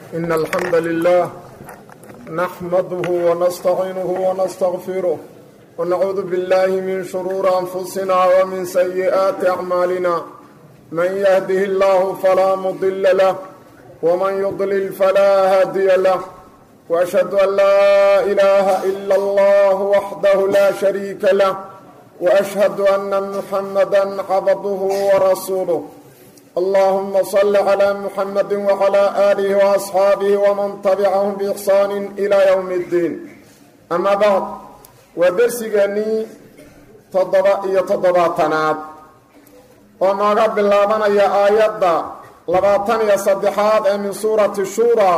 إن الحمد لله نحمده ونستعينه ونستغفره ونعوذ بالله من شرور أنفسنا ومن سيئات أعمالنا من يهده الله فلا مضل له ومن يضلل فلا هادي له وأشهد أن لا إله إلا الله وحده لا شريك له وأشهد أن محمدا عبده ورسوله اللهم صل على محمد وعلى آله وأصحاabه ومن تبعهم بإحsaan إلى يوم الdiin أما bعd waa dersigeennii toddoba iyo toddobaatanaad oo nooga bilaabanaya aayadda labaatan iyo saddexaad ee min suurati shura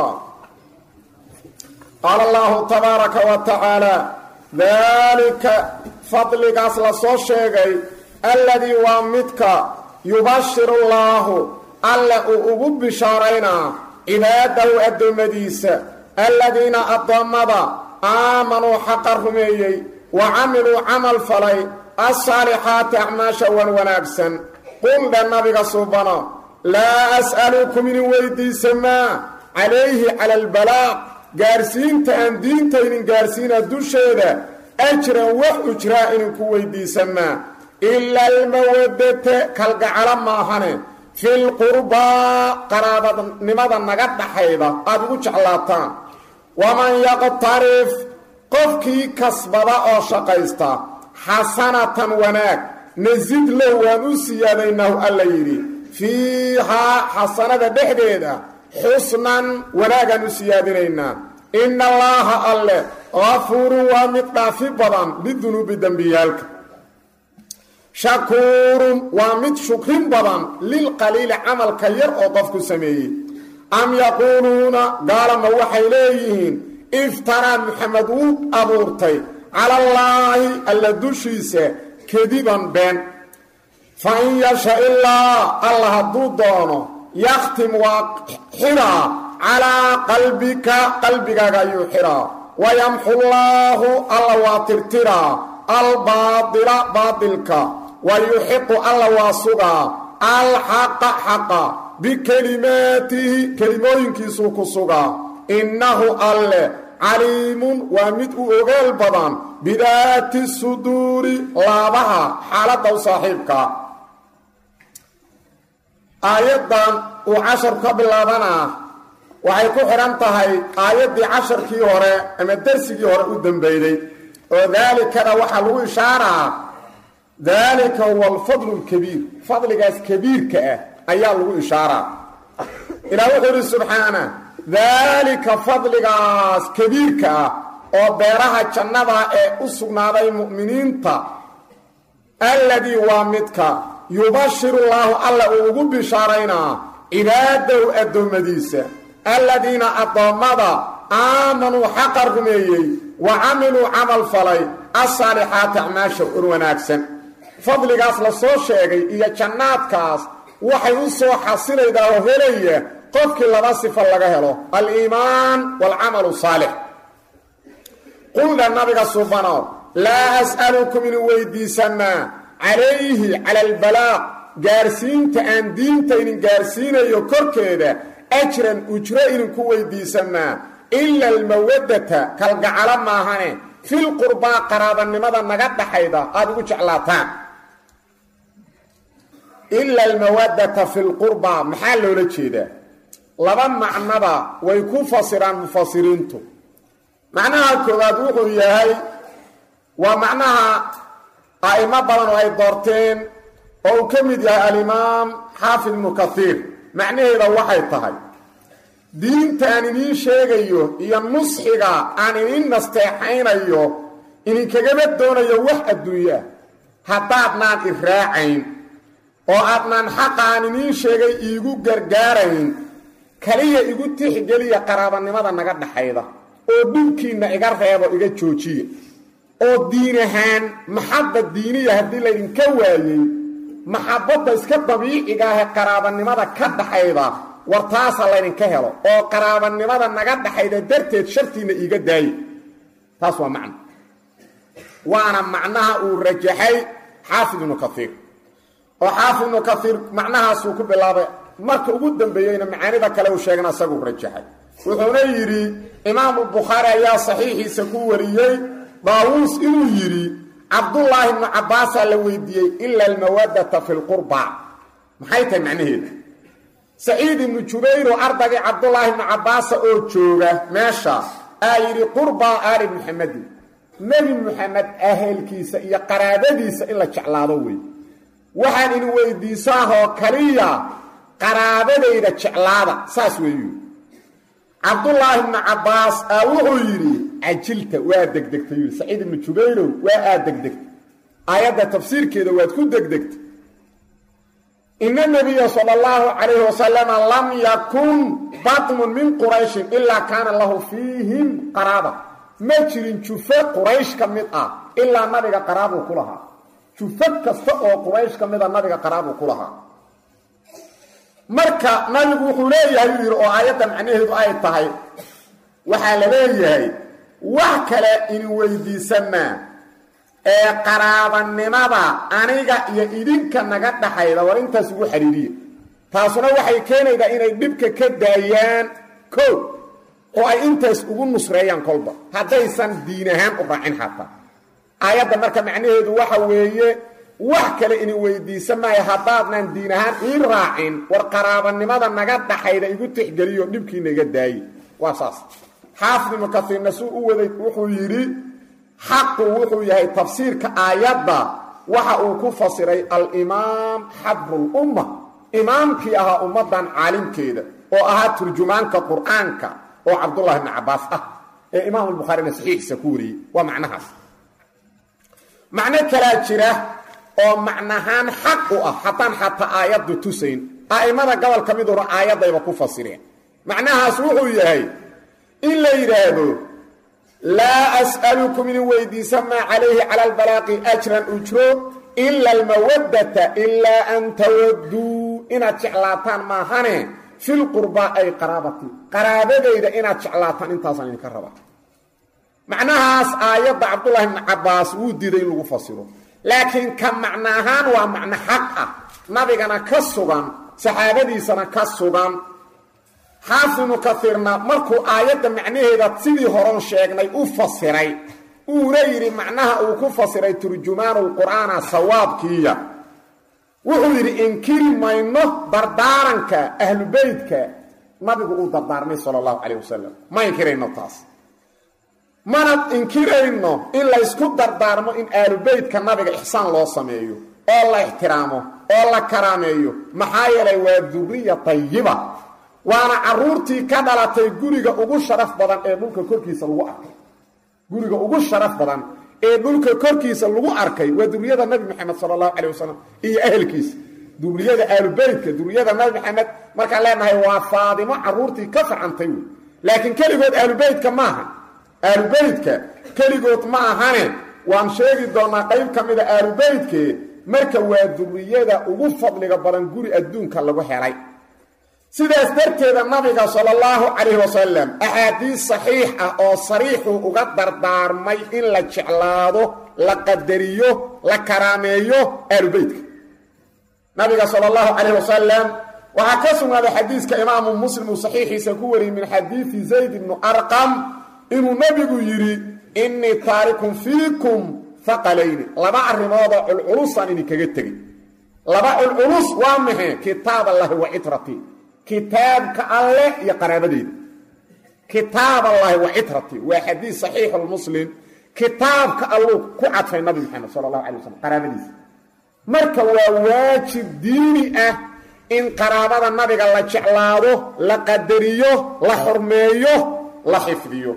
qaala allahu tabaaraka wa tacaala daalika fadligaas la soo sheegay alladii waa midka yubashiru llaahu alle uu ugu bishaaraynaa cibaadahu addoommadiisa alladiina addoommada aamanuu xaqa rumeeyey wa camiluu camal falay assaalixaati acmaasha wan wanaagsan qul dhe nabiga suubano laa as'alukum inin weydiisa maa calayhi cala albalaaq gaarsiinta aan diintaynin gaarsiina dusheeda ajran wax ujraa ininku weydiisa maa ila almawadata kalgacalo maahane filqurbaa qaraabadnimada naga dhaxayda aada ugu jeclaataan waman yaqtarif qofkii kasbada oo shaqaysta xasanatan wanaag nasid low waan u siyaadaynahu alla yidhi fiihaa xasanada dhexdeeda xusnan wanaagaan u siyaadinaynaa ina allaaha alle gafuurun waa mid dhaafi badan lidunuubi dembiyaalka shakuurun waa mid shukrin badan lilqaliili camalka yar oo qofku sameeyey am yaquuluuna gaalama waxay leeyihiin iftaraa maxamed wuu abuurtay calallaahi alla dushiisa kadiban been fa in yasha ilaa alla hadduu doono yakhtim waa xiraa calaa qalbika qalbigaaga ayuu xiraa wayamxullaahu alla waa tirtiraa albaadila baadilka wa yuxiqu alla waa sugaa alxaqa xaqa bikelimaatihi kelimooyinkiisuu ku sugaa innahu alle caliimun waa mid u ogaal badan bidaati suduuri laabaha xaaladda u saaxiibka aayaddan uu casharku ka bilaabanaa waxay ku xidhan tahay aayaddii casharkii hore ama dersigii hore u dambeyday oo daalikana waxaa lagu ishaaraa daalika huwa alfadlu lkabiir fadligaas kabiirka ah ayaa lagu ishaaraa ilaah wuxuu ihi subxaana daalika fadligaas kabiirka ah oo beeraha jannada ee u sugnaaday mu'miniinta alladii waa midka yubashiru llaahu alla uu ugu bishaaraynaa cibaadahu addoommadiisa alladiina addoommada aamanuu xaqa rumeeyey wa camiluu camal falay assaalixaati acmaasha ur wanaagsan fadligaas la soo sheegay iyo jannaadkaas waxay u soo xasilaydaa oo helaya qofkii laba sifo laga helo aliimaan waalcamalu saalix quldha nabiga subano laa as'alukum inin weydiisanaa calayhi cala albalaaq gaarsiinta aan diintaynin gaarsiinayo korkeeda ajran ujro idinku weydiisanaa ila almawadata kalgacalo maahane filqurbaa qaraabanimada naga dhaxayda aada ugu jeclaataan ila almawadata fi lqurbaa maxaa loola jeedaa laba macnaba way ku fasiraan mufasiriintu macnaha koowaad wuxuu yahay waa macnaha a'imo badan oo ay doorteen oo uu ka mid yahay alimaam xaafid ibnu kaiir macnaheeda waxay tahay diinta aan idiin sheegayo iyo nusxiga aan idiin nasteexaynayo idinkagama doonayo wax adduunyaa haddaadnaan i raacayn oo aadnaan xaqa aan idiin sheegay iigu gargaarayn kaliya igu tixgeliya qaraabanimada naga dhaxayda oo dhulkiinna iga reebo iga joojiya oo diin ahaan maxabba diiniya haddii laydinka waayey maxabbadda iska dabiiciga ahe qaraabanimada ka dhaxayda war taasa laydinka helo oo qaraabanimada naga dhaxayda darteed shartiinna iiga daaye taas waa macno waana macnaha uu rajaxay xaafid ibnu kaiir oo xaafid ibnu kaiir macnahaasuu ku bilaabay marka ugu dambeeyeyna macaanida kale uu sheegana isaguu rajaxay wuxuuna yidhi imaamu bukhaari ayaa saxiixiisa ku wariyey daawuus inuu yidhi cabdullaahi ibnu cabbaasaa la weydiiyey ila almawadata fi lqurba maxay tahay macnaheeda saciid ibnu jubayro ardagii cabdullaahi ibnu cabbaasa oo jooga meesha aa yidhi qurbaa aali muxamedin nebi muxamed ahelkiisa iyo qaraabadiisa in la jeclaado wey waxaan idin weydiisaahoo kaliya qaraabadayda jeclaada saas weeyu cabdullaahi ibnu cabbaas aa wuxuu yidhi cajilta waa degdegtay yidhi saciid ibnu jubayrow waa aad degdegtay aayadda tafsiirkeeda waad ku degdegtay ina nabiya sala allahu calayhi wasalama lam yakun batmun min qurayshin ilaa kaana lahu fiihim qaraaba ma jirin jufo quraysh ka mid ah ilaa nabiga qaraabuu ku lahaa jufo kasta oo quraysh ka mida nabiga qaraabuu ku lahaa marka nabigu wuxuu leeyahay uu yidhi oo aayadda macnaheedu ay tahay waxaa la leeyahay wax kale in weydiisanaa ee qaraabanimada aniga iyo idinka naga dhaxayda war intaas ugu xidhiiriya taasuna waxay keenaydaa inay dhibka ka daayaan kow oo ay intaas ugu nusreeyaan kolba haddaysan diin ahaan u raacin xataa aayadda marka macnaheedu waxa weeye wax kale ini weydiisa maayo haddaadnan diin ahaan ii raacin war qaraabanimada naga dhaxayda igu tixgeliyo dhibkiina iga daaye waa saas xaafid ibnu kasiirna suu u waday wuxuu yidhi xaqu wuxuu yahay tafsiirka aayadda waxa uu ku fasiray alimaam xabrulumma imaamkii ahaa ummaddan caalimkeeda oo ahaa turjumaanka qur'aanka oo cabdullahi ibni cabbaas ah ee imaamulbukhaarina saxiixiisa ku wariyey waa macnahaas macno kalaa jira oo macnahaan xaq u ah haddaan xataa aayaddu tusayn a'immada gobol ka miduna aayaddayba ku fasireen macnahaas wuxuu yahay in la yidhaahdo laa as'alukum idin weydiisa maa calayhi cala albalaaqi ajran ujro ila almawaddata ilaa an tawadduu inaad jeclaataan maahane filqurbaa ay qaraabati qaraabadayda inaad jeclaataan intaasaan idinka rabaa macnahaas aayadda cabdullaahi ibni cabbaas wuu diiday in lagu fasiro laakiin ka macno ahaan waa macno xaq ah nabigana ka sugan saxaabadiisana ka sugan xaafid ibnu kaiirna markuu aayadda macnaheeda sidii horon sheegnay u fasiray uuna yidhi macnaha uu ku fasiray turjumaanulqur'aana sawaabkiiya wuxuu yidhi inkiri mayno dardaaranka ahlubeytka nabigu uu dardaarmay sala allahu calayh wasalam ma inkirayno taas mana inkirayno in laysku dardaarmo in aalubeytka nabiga ixsaan loo sameeyo oo la ixtiraamo oo la karaameeyo maxaa yeelay waa duriya tayiba waana caruurtii ka dhalatay guriga ugu sharaf badan ee dhulka korkiisa lagu arkay guriga ugu sharaf badan ee dhulka korkiisa lagu arkay waa duriyada nabi maxamed sala allahu calayh wasalam iyo ahelkiisa duriyada aalubeytka duriyada nabi maxamed markaan leenahay waa faadimo caruurtii ka facantay wey laakiin keligood aalubeytka maaha aalubeytka keligood ma ahane waan sheegi doonaa qayb ka mida aalubeytke marka waa duriyada ugu fadliga badan guri adduunka lagu helay sidaas darteeda nabiga sala allahu calayhi wasalam axaadiis saxiix ah oo sariixuu uga dardaarmay in la jeclaado la qadariyo la karaameeyo aalubeytka nabiga sala allahu calayh wasalam waxaa ka sugnaaday xadiiska imaamu muslim uu saxiixiisa ku wariyey min xadiidi zayd ibnu arqam inuu nebigu yidhi innii taarikun fiikum haqalayni laba arrimoodoo culculusaan idinkaga tegey laba culculus waa maxe kitaab allahi wa citratii kitaabka alleh iyo qaraabadeyda kitaab allahi wa citratii waa xadiis saxiixulmuslim kitaabka alluu ku cadfay nabi maxamed sala allahu alay wasalam qaraabadiisa marka waa waajib diini ah in qaraabada nabiga la jeclaado la qadariyo la xurmeeyo la xifdiyo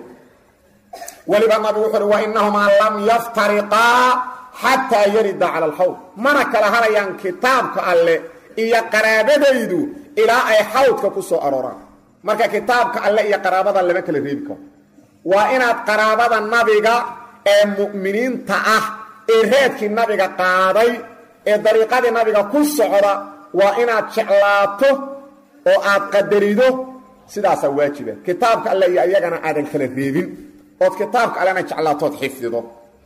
weliba nabigu wuxu uhi wa inahumaa lam yaftariqaa xataa yarida cala alxawd mana kala hadayaan kitaabka alleh iyo qaraabadaydu ilaa ay xawdka ku soo arooraan marka kitaabka alleh iyo qaraabada lama kala reebi karo waa inaad qaraabada nabiga ee mu'miniinta ah ee reedkii nabiga qaaday ee dariiqadii nabiga ku socda waa inaad jeclaato oo aad qadarido sidaasaa waajiba kitaabka alle iyo iyagana aadan kala reebin ood kitaabka allena jeclaatood xifdido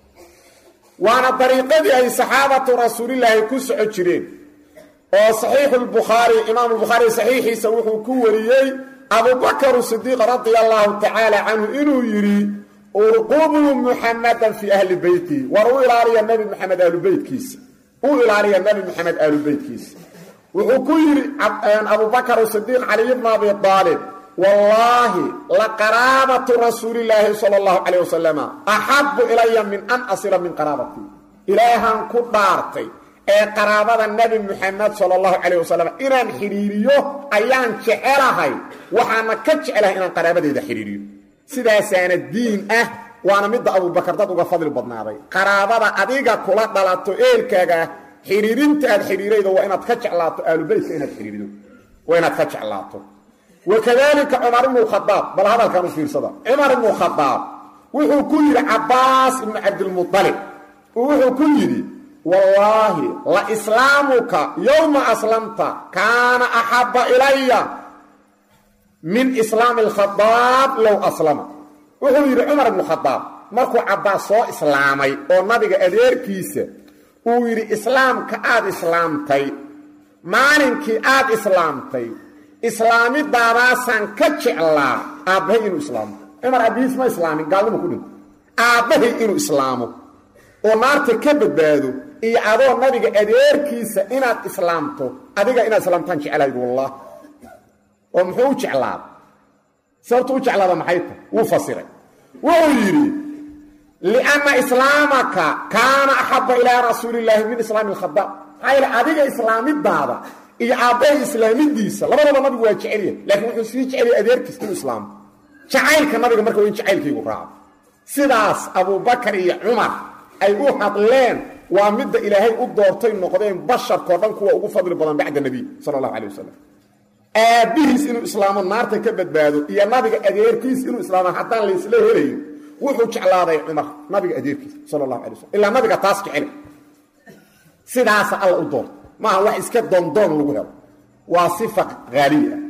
waana dariiqadii ay saxaabatu rasuulilaahi ku soco jireen oo saxiixulbukhaari imaamulbukhaari saxiixiisa wuxuu ku wariyey abubakru sidiiq radia allahu tacaala canhu inuu yidhi urqubuu muxamadan fii ahli beytihi war u ilaaliya nabi maxamed aalubeytkiisa u ilaaliya nabi maxamed aalubeytkiisa wuxuu ku yidhi abubakr sidiiq caliy bna abi aalib wallaahi laqaraabatu rasuulilaahi sala allahu calayh wasalama axabu ilaya min an asila min qaraabatii ilaahan ku dhaartay ee qaraabada nebi muxamed sala allahu calayh wasalam inaan xidhiiriyo ayaan jecelahay waxaana ka jecelahay inaan qaraabadeeda xidhiiriyo sidaasaana diin ah waana midda abubakar dad uga fadli badnaaday qaraabada adiga kula dhalato eelkaaga ah xidhiirinta aad xidhiiraydo waa inaad ka jeclaato aalubeytka inaad xidhiirido waa inaad ka jeclaato wakadalika cumar ibnu khadaab bal hadalkan u fiirsada cumar ibnu khadaab wuxuu ku yidhi cabbaas ibnu cabdilmualib wuxuu ku yidhi wallaahi la islaamuka yowma aslamta kaana axabba ilaya min islaami alkhadaab low aslama wuxuu yidhi cumar ibnu khadaab markuu cabbaas soo islaamay oo nabiga adeerkiisa uu yidhi islaamka aad islaamtay maalinkii aad islaamtay islaamidaadaasaan ka jeclaa aabbahay inuu islaamo cumar abihiis ma islaamin gaalnimo ku dhinto aabbahay inuu islaamo oo naarta ka badbaado iyo adoo nabiga adeerkiisa inaad islaamto adiga inaad islaamtaan jeclahayd wallah oo muxuu u jeclaada sababtu u jeclaada maxay tahy wuu fasiray wuxuu yidhi lianna islaamaka kaana axabba ilaa rasuulillaahi min islaami alkhadaab maxaa yeele adiga islaamidaada iyo aabbahay islaamidiisa labadaba nabigu waa jecelya laakiin wuxuu sii jecelya adeerkiis inuu islaamo jacaylka nabiga marka waa in jacaylkaygu raaco sidaas abubakar iyo cumar ay u hadleen waa midda ilaahay u doortay noqdeen basharkao dhan kuwa ugu fadli badan bacda nebiy sala allahu calay wasalam aabbihiis inuu islaamo naarta ka badbaado iyo nabiga adeerkiis inuu islaamo haddaan laysla helayn wuxuu jeclaaday cumar nabiga adeerkiis sala allahu alay wasalam ilaa nabiga taas jecel sidaasa alla u doortay maaha wax iska doondoon lagu helo waa sifa haaliya ah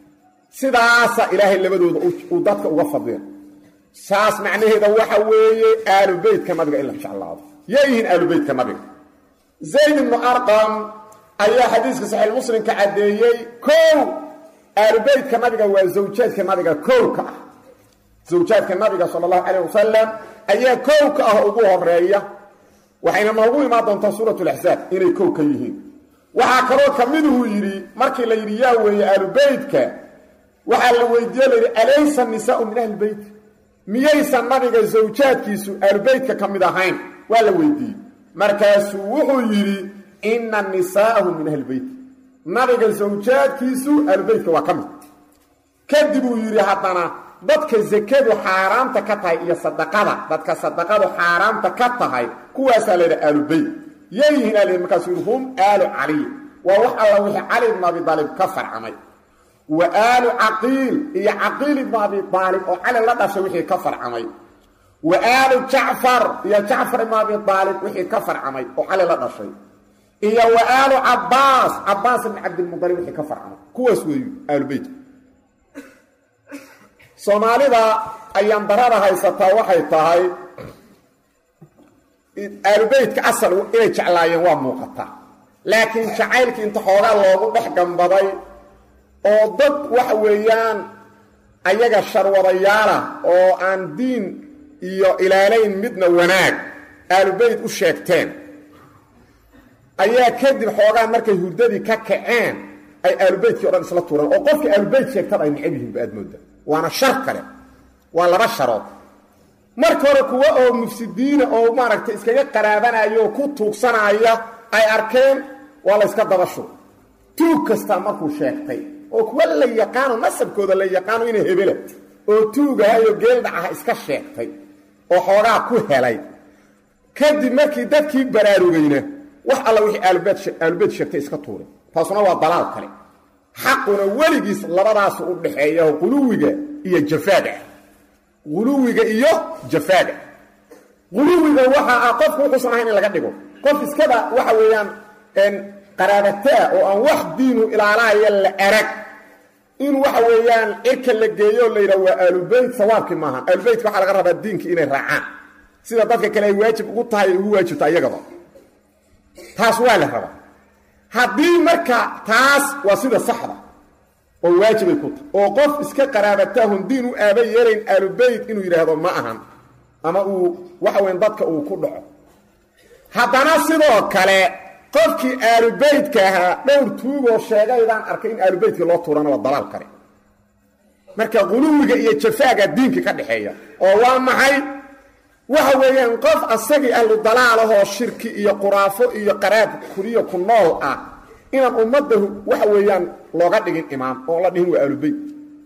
sidaasa ilaahay labadooda uu dadka uga fadliya saas macnaheeda waxa weeye aalubeytka nabiga in la jeclaado yayihiin aalubeytka nabiga zayd ibnu arqam ayaa xadiiska saxiix muslimka caddeeyey kow aalubeytka nabiga waa zawjaadka nabiga kow ka ah zawjaadka nabiga sala allahu calayh wasalam ayaa kow ka ah ugu horeeya waxayna noogu imaan doontaa suurat laxsaab inay kow ka yihiin waxaa kaloo ka miduu yidhi markii la yidhi yaa weeye aalubeytka waxaa la weydiiye la yidhi alaysa nisaau min ahli beyt miyaysan nabiga zawjaadkiisu aalubeytka ka mid ahayn waa la weydiiyey markaasuu wuxuu yidhi ina nisaa'ahu min ahli beyt nabiga zawjaadkiisu aalubeytka waa ka mid kadib uu yidhi haddana dadka sakadu xaaraamta ka tahay iyo sadaqada dadka sadaqadu xaaraamta ka tahay kuwaasaa la yidhi aalubeyt yeeyihiin aa markaasuu yidhi hum aalu caliy waa wax alla wixii cali ibnu abi daalib ka farcamay wa aalu caqiil iyo caqiil ibnu abi aalib oo cali la dhashay wixii ka farcamay wa aalu jacfar iyo jacfar ibnu abi aalib wixii ka farcamay oo cali la dhashay iyo wa aalu cabaas cabaas ibn cabdilmualib wixii ka farcamay kuwaas weeyu aalubeytka soomaalida ayaan darada haysataa waxay tahay aalubeytka asal inay jeclaayeen waa muuqataa laakiin jacaylkii inta xoogaa loogu dhex gambaday oo dad waxa weeyaan ayaga sharwadayaala oo aan diin iyo ilaalayn midna wanaag aalubeyt u sheegteen ayaa kadib xoogaa markay hurdadii ka kaceen ay aalubeytkii o dhan isla tuureen oo qofkii aalubeyt sheegtada ay necab yihiin ba aad mooda waana shar kale waa laba sharood marka hore kuwa oo mufsidiina oo maaragtay iskaga qaraabanaya oo ku tuugsanaya ay arkeen waa la yska dabasho tuug kastaa markuu sheegtay oo kuwa la yaqaano nasabkooda la yaqaano inay hebela oo tuugahayo geeldhacaha iska sheegtay oo xoogaa ku helay kadib markii dadkii baraarugayna wax alla wixii aalubeyt sheegtay iska tuuray taasuna waa dalaal kale xaquna weligiis labadaasu u dhaxeeya quluwiga iyo jafaaga quluwiga iyo jafaaga quluwiga waxa ah qofku wuxuusan ahayn in laga dhigo qof iskada waxa weeyaan qaraabataa oo aan wax diinu ilaalahaya la arag in waxa weeyaan cirka la geeyo la yidhaha waa aalubeyt sawaabkii maaha aalubeytka waxaa laga rabaa diinkii inay raacaan sida dadka kale ay waajib ugu tahay ay ugu waajibta iyagaba taas waa la rabaa haddii marka taas waa sida saxda oo waajibay ku tahay oo qof iska qaraabatahun diin u aaba yeelayn aalubeyt inuu yidhaahdo ma ahan ama uu waxa weyn dadka uu ku dhaco haddana sidoo kale qofkii aalubeytka ahaa dhowr tuugoo sheegaydaan arkay in aalubeytkii loo tuurana waa dalaal kale marka quluwiga iyo jafaaga diinka ka dhexeeya oo waa maxay waxa weeyaan qof asagii ahlu dalaalahoo shirki iyo quraafo iyo qaraab kuriyo ku nool ah inaan ummadda waxa weeyaan looga dhigin imaam oon la dhihin waa aalubeyt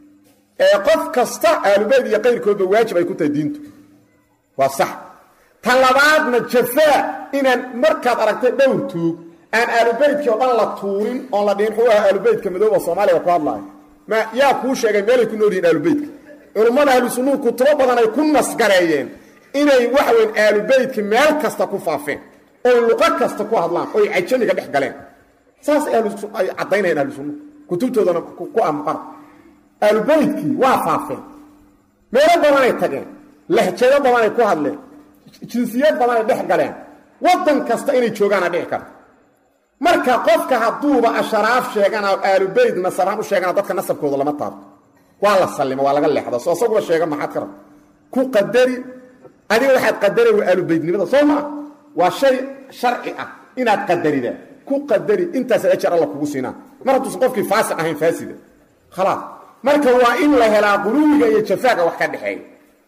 ee qof kasta aalubeyt iyo qayrkoodba waajib ay ku tahay diintu waa sax ta labaadna jafaa inaan markaad aragtay dhowr tuug aan aalubeytkii oo dhan la tuurin oon la dhihin xuu aha aalubeytka madooba soomaaliga ku hadlaayo ma yaa kuu sheegay meelay ku nool yihin aalubeytka culummada ahlu sunnuhu kutubo badan ay ku nasgareeyeen inay waxa weyn aalubeytka meel kasta ku faafeen oy luqo kasta ku hadlaan oy cajamiga dhex galeen saas ay caddaynayaan ahlu sunnuhu kutubtoodana ku amqara aalubeytkii waa faafeen meelo badanay tageen lahjado badanay ku hadleen jinsiyad badanay dhex galeen waddan kasta inay joogaana dhici karta marka qofka hadduuba asharaaf sheegana aalubeyt nasabaan u sheegana dadka nasabkooda lama taabto waa la sallimo waa laga leexda soo isaguba sheega maxaad ka rabta ku qadari adiga waxaad qadari waa aalubeytnimada soo maa waa shay sharci ah inaad qadarida ku qadari intaasaad ajar alla kugu siinaa mar hadduusan qofkii faasiq ahayn faasida khalaas marka waa in la helaa quluwiga iyo jafaaga wax ka dhexeeya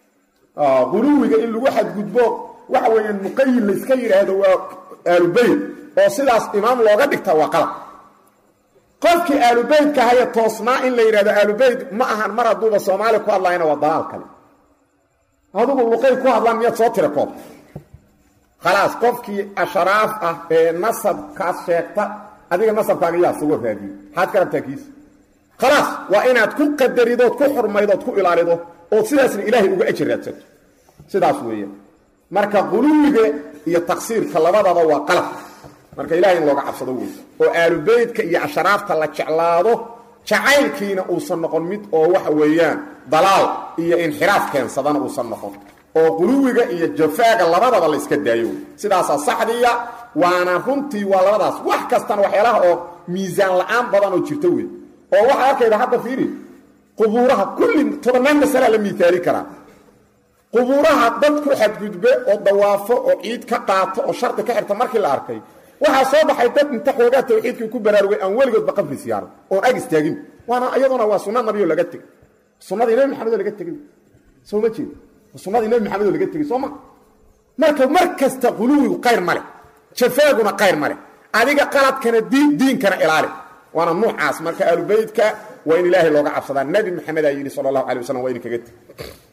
quluwiga in lagu xadgudbo waxa weeyaan muqayid layska yidhaahdo waa aalubeyt oo sidaas imaam looga dhigta waa qalab qofkii aalubeytka haya toosnaa in la yidhahdo aalubeyt ma ahan mar hadduuba soomaali ku hadlayna waa dalaal kale adugu luqay ku hadlaan miyaad soo tira koob khalaas qofkii asharaaf ah ee nasabkaas sheegta adiga nasabkaaga yaa sugo raadiyo maxaad ka rabtaa kiisa khalaas waa inaad ku qadaridood ku xurmaydood ku ilaalido oo sidaasna ilaahay uga ajir raadsato sidaas weeyaan marka quluwiga iyo taqsiirka labadaba waa qalab marka ilahay in looga cabsado wey oo aalubeytka iyo asharaafta la jeclaado jacaylkiina uusan noqon mid oo waxa weeyaan dalaal iyo inxiraaf keensadana uusan noqon oo quluwiga iyo jafaaga labadaba la iska daayo wey sidaasaa saxdiya waana runtii waa labadaas wax kastana waxyaalaha oo miisaan la-aan badan oo jirta wey oo waxaa arkayda hadda fiiri qubuuraha kulli tobannaan masalaa la miitaali karaa qubuuraha dad ku xadgudbe oo dawaafo oo ciid ka qaato oo shardi ka xirta markii la arkay waxaa soo baxay dad inta xoogaa tawxiidkii ku baraarugay aan weligoodba qabri siyaaran oon ag istaagin waana iyaduna waa sunna nabiyoo laga tegey sunnadii nebi maxamed oo laga tegey soo ma jeed sunnadii nebi maxamed oo laga tegey soo ma marka mar kasta quluwigu qayr ma leh jafaaguna qayr ma leh adiga qaladkana diinkana ilaali waana nuucaas marka aalubeytka waa in ilaahay looga cabsadaa nebi maxamed aa yidhi sala allahu alay wasalam waa idin kaga teg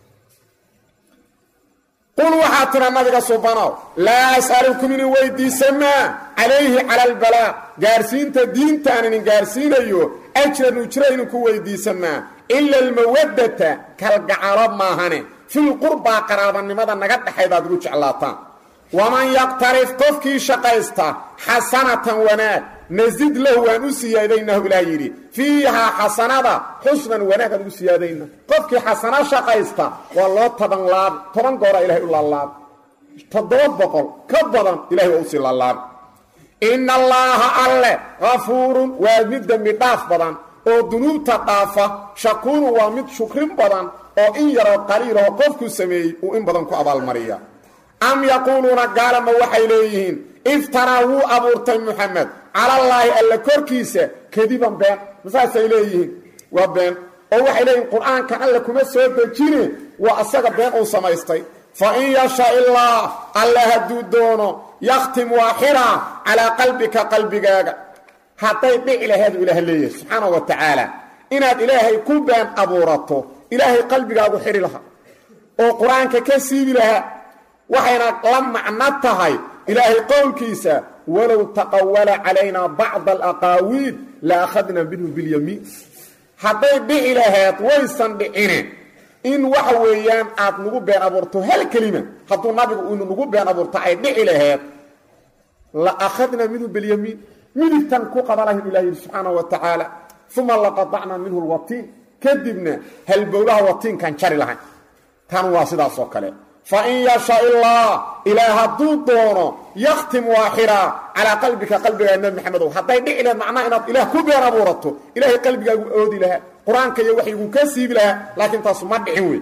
qul waxaa tira nabiga subanow laa as'alukum inin weydiisamaa calayhi cala albalaaq gaarsiinta diintaan inin gaarsiinayo ajran ujra idinku weydiisamaa ila almawaddata kalgacalo maahane filqurbaa qaraabanimada naga dhexaydaad ugu jeclaataan waman yaqtarif qofkii shaqaysta xasanatan wanaag nasid lahu waan u siyaadaynahu ilaah yidhi fiihaa xasanada xusnan wanaag aan ugu siyaadayna qofkii xasano shaqaysta waa loo toban laab toban goora ilahay u laalaab toddoba boqol ka badan ilahay waa usii laalaab ina allaaha alle kafuurun waa mid dembi dhaaf badan oo dunuubta dhaafa shakuurun waa mid shukrin badan oo in yaroo qaliiloo qofku sameeyey uu in badan ku abaalmariya am yaquuluuna gaalama waxay leeyihiin iftaraa wuu abuurtay muxamed calallaahi alla korkiisa kadiban been masaasay leeyihiin waa been oo waxay leeyihin qur-aankan alle kuma soo dejine waa asaga been uu samaystay fa in yasha illaah alle hadduu doono yakhtim waa xiraa calaa qalbika qalbigaaga hadday dhici laheedu ilaah leeyahay subxaanau wa tacaala inaad ilaahay ku been abuurato ilaahay qalbigaagu xidhi lahaa oo qur-aanka ka siibi lahaa waxayna la macno tahay ilaahay qowlkiisa walow taqawala calaynaa bacda alaqaawiil la akhadna minhu bilyamiin hadday dhici laheed waysan dhicine in waxa weeyaan aad nagu been abuurto hal kelima hadduu nabigu inu nagu been abuurto ay dhici laheed la akhadna minhu bilyamiin midigtan ku qabalahin ilah yidhi subxaanahu wa tacaala uma laqadacna minhu lwatiin kadibna halbowlaha watiinkan jari lahayn tan waa sidaas oo kale fa in yasha illah ilaah hadduu doono yakhtim waa xiraa calaa qalbika qalbigaa nebi maxamedow hadday dhici lahed macnaha inaad ilaah ku been abuurato ilaahay qalbigaagu oodi lahaa qur-aanka iyo waxyguu ka siibi lahaa laakiin taasu ma dhicin wey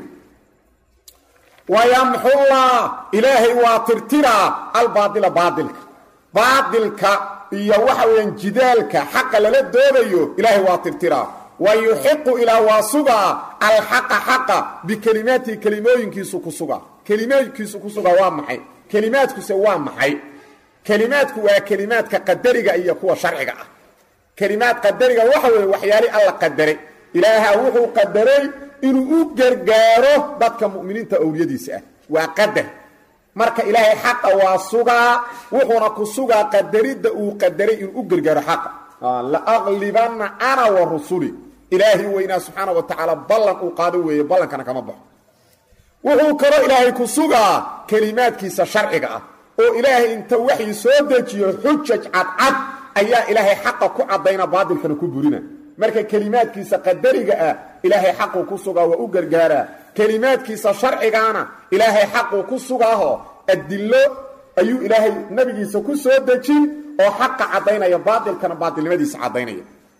wayamxullah ilaahay waa tirtiraa albaadila baadilka baadilka iyo waxa weeyaan jidaalka xaqa lala doodayo ilaahay waa tirtiraa wa yuxiqu ilaa waa sugaa alxaqa xaqa bikelimaatihi kelimooyinkiisu ku sugaa kelimooyinkiisu ku sugaa waa maxay kelimaadkuse waa maxay kelimaadku waa kelimaadka qadariga iyo kuwa sharciga ah kelimaad qadariga waxa weeye waxyaali alla qadaray ilaaha wuxuu qadaray inuu u gargaaro dadka mu'miniinta owliyadiisa ah waa qadar marka ilaahay xaqa waa sugaa wuxuuna ku sugaa qadaridda uu qadaray inuu u gargaaro xaqa laaqlibanna ana wa rusuli ilaahay weynaa subxaana wa tacaala ballan uu qaado weeye ballankana kama baxo wuxuu kaloo ilaahay ku sugaa kelimaadkiisa sharciga ah oo ilaahay inta waxii soo dejiyo xujaj cadcad ayaa ilaahay xaqa ku caddayna baadilkana ku burina marka kelimaadkiisa qadariga ah ilaahay xaquu ku sugaa waa u gargaaraa kelimaadkiisa sharcigaana ilaahay xaquu ku sugaaho adillo ayuu ilaahay nabigiisa ku soo dejin oo xaqa caddaynaya baadilkana baadilnimadiisa caddaynaya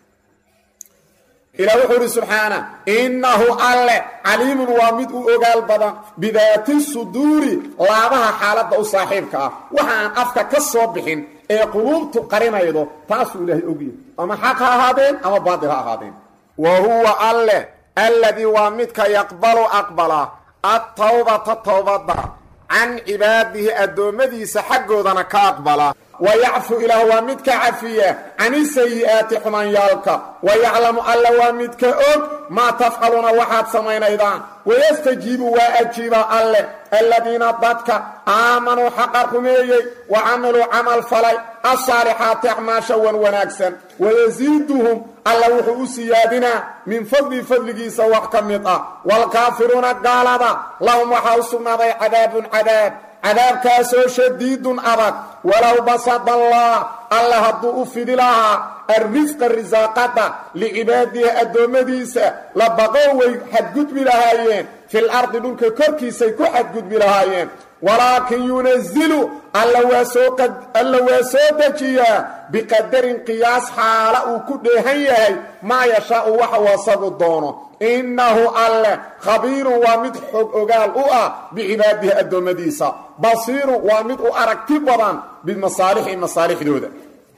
ilah wuxuu ihi subxaana innahu alle caliimun waa mid u ogaal badan bidaati suduuri laabaha xaaladda u saaxiibka ah waxa aan afka ka soo bixin ee quluubtu qarinaydo taasuu ilaahay ogyahy ama xaq ha ahaadeen ama baadil ha ahaadeen wa huwa alle alladii waa midka yaqbalu aqbala attawbata towbadda can cibaadihi addoommadiisa xaggoodana ka aqbala wa yacfu ilaah waa midka cafiya cani sayi'aati xumaanyaalka wa yaclamu alla waa midka og maa tafcaluuna waxaad samaynaydaan wayastajiibu waa ajiiba alle aladiina dadka aamanuu xaqa rumeeyey wa camiluu camal falay asaalixaati acmaasha wan wanaagsan wayasiiduhum alla wuxuu u siyaadinaa min fadli fadligiisa wax ka mid ah waalkaafiruuna gaalada lahum waxaa u sugnaaday cadaabun cadaab cadaabkaasoo shadiidun adag walow basada allah alla hadduu u fidi lahaa arrisqa risaaqada licibaadihi addoommadiisa la baqow way xadgudbi lahaayeen fil ardi dhulka korkiisay ku xadgudbi lahaayeen walaakin yunazilu alla waa soo dejiyaa biqadarin qiyaas xaala uu ku dheehan yahay maa yashaau waxa uu asagu doono innahu alle khabiirun waa mid xog ogaal u ah bicibaadihi addoommadiisa basiirun waa mid u aragti badan bimasaalixi masaalixdooda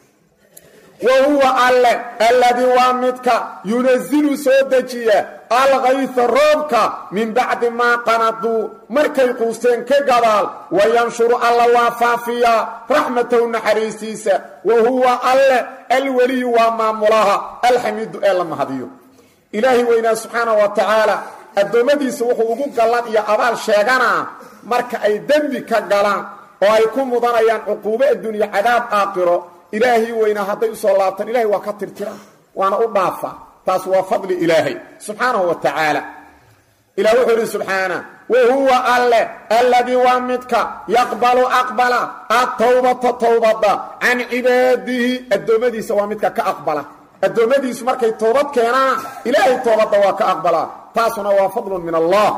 wa huwa alle alladii waa midka yunazilu soo dejiya alkayfa roobka min bacdi maa qanaduu markay quusteen ka gadaal wa yanshuru alla waa faafiyaa raxmatahu naxariistiisa wa huwa alle alweliyu waa maamulaha alxamiidu ee la mahadiyo ilaahay weynaa subxaana wa tacaala addoommadiisa wuxuu ugu gallan iyo abaal sheeganaa marka ay dembi ka galaan oo ay ku mudanayaan cuquubo addunya cadaab aakhiro ilaahay weynaa hadday usoo laabtaan ilahay waa ka tirtiraan waana u dhaafa taas waa fadli ilaahay subxaanahu wa tacaala ilah wuxuu idhi subxaana wa huwa alle alladii waa midka yaqbalu aqbala atowbata towbada can cibaadihi addoommadiisa waa midka ka aqbala addoommadiisu markay toobad keenaan ilaahay toobadda waa ka aqbalaa taasuna waa fadlun min allah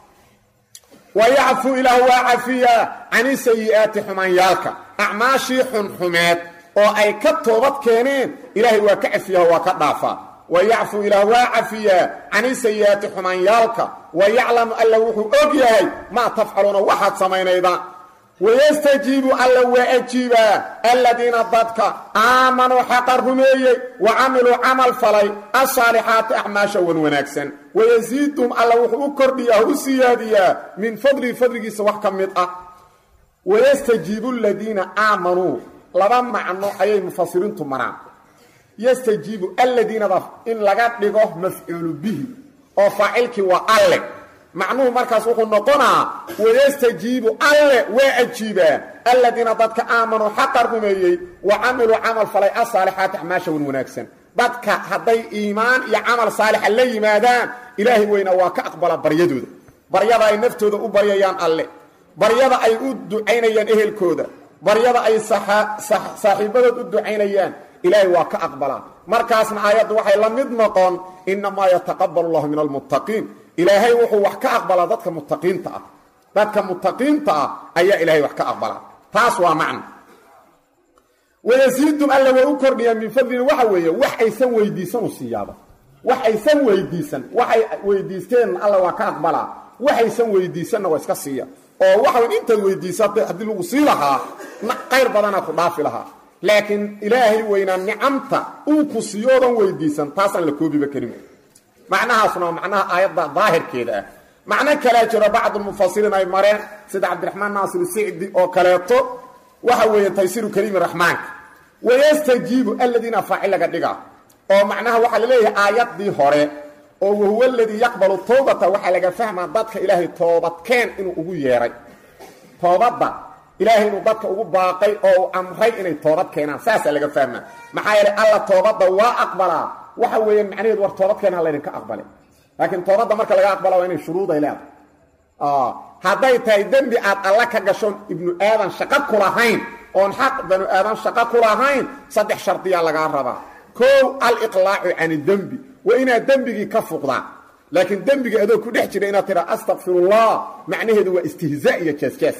wa yacfu ilaah waa cafiyaa cani sayi'aati xumaanyaalka acmaashii xunxumeed oo ay ka toobad keeneen ilaahay waa ka cafiyaha waa ka dhaafaa wa yacfu ilaah waa cafiyaa cani sayi'aati xumaanyaalka wa yaclamu alla wuxuu og yahay maa tafcaluuna waxaad samaynaydaan wayastajiibu alla waa ajiibaa aladiina dadka aamanuu xaqa rumeeyey wa camiluu camal falay asaalixaati acmaasha wan wanaagsan wayasiiduhum alla wuxuu u kordhiyaa u siyaadiyaa min fadlihi fadligiisa wax ka mid ah wayastajiibu aladiina aamanuu laba macno ayay mufasiriintu maraan yastajiibu alladiinada in laga dhigo mafcuulu bihi oo faacilkii waa alle macnuhu markaas wuxuu noqonaa wayastajiibu alle waa ajiibaa alladiina dadka aamanuu xaqa rumeeyey wa camiluu camal falay asaalixaati acmaasha wan wanaagsan dadka hadday iimaan iyo camal saalixa la yimaadaan ilaahay weyna waa ka aqbala baryadooda baryada ay naftooda u baryayaan alle baryada ay u ducaynayaan ehelkooda baryada ay saaxiibadood u ducaynayaan ilaahay waa ka aqbalaa markaasna aayaddu waxay la mid noqon inamaa yataqabal llahu min almuttaqiin ilaahay wuxuu wax ka aqbalaa dadka muttaqiinta ah dadka mutaqiinta ah ayaa ilaahay wax ka aqbalaa taas waa macno wayasiidum alla waa u kordhiyaa min fadlin waxa weeye wax aysan weydiisan u siiyaaba wax aysan weydiisan waxay weydiisteen alla waa ka aqbalaa waxaysan weydiisanna waa iska siiya oo waxawn intaad weydiisatay haddii lagu sii lahaa qayr badana ku dhaafi lahaa laakiin ilaahay weynaa nicamta uu ku siyoodan weydiisan taasaan la koobiba karin macnahaasuna waa macnaha aayadda daahirkeeda ah macno kalea jiro bacdulmufasiriin ay mareen sida cabdiraxmaan naasir sicdi oo kaleeto waxa weeye taysiru kariimi raxmaanka wayastajiibu aladiina faacil laga dhiga oo macnaha waxaa laleeyahay aayaddii hore oo wahuwa aladii yaqbalu towbata waxaa laga fahmaa dadka ilaahay toobadkeen inuu ugu yeedhay toobadda ilaahay inuu dadka ugu baaqay oo uu amray inay toobad keenaan saasaa laga fahmaa maxaa yeelay alla toobadda waa aqbalaa waxa weeyaan macnaheedu war toobad keenaa laydinka aqbalay laakiin toobadda marka laga aqbala waa inay shuruuday leedahay hadday tahay dembi aad alla ka gashoon ibnu aadan shaqo ku lahayn oon xaq banu aadan shaqo ku lahayn saddex shardiyaa lagaa rabaa kow aliqlaacu can dembi waa inaad dembigii ka fuqdaa laakiin dembiga adoo ku dhex jira inaad tiraa astakfirullah macnaheedu waa istihzaa iyo jeesjees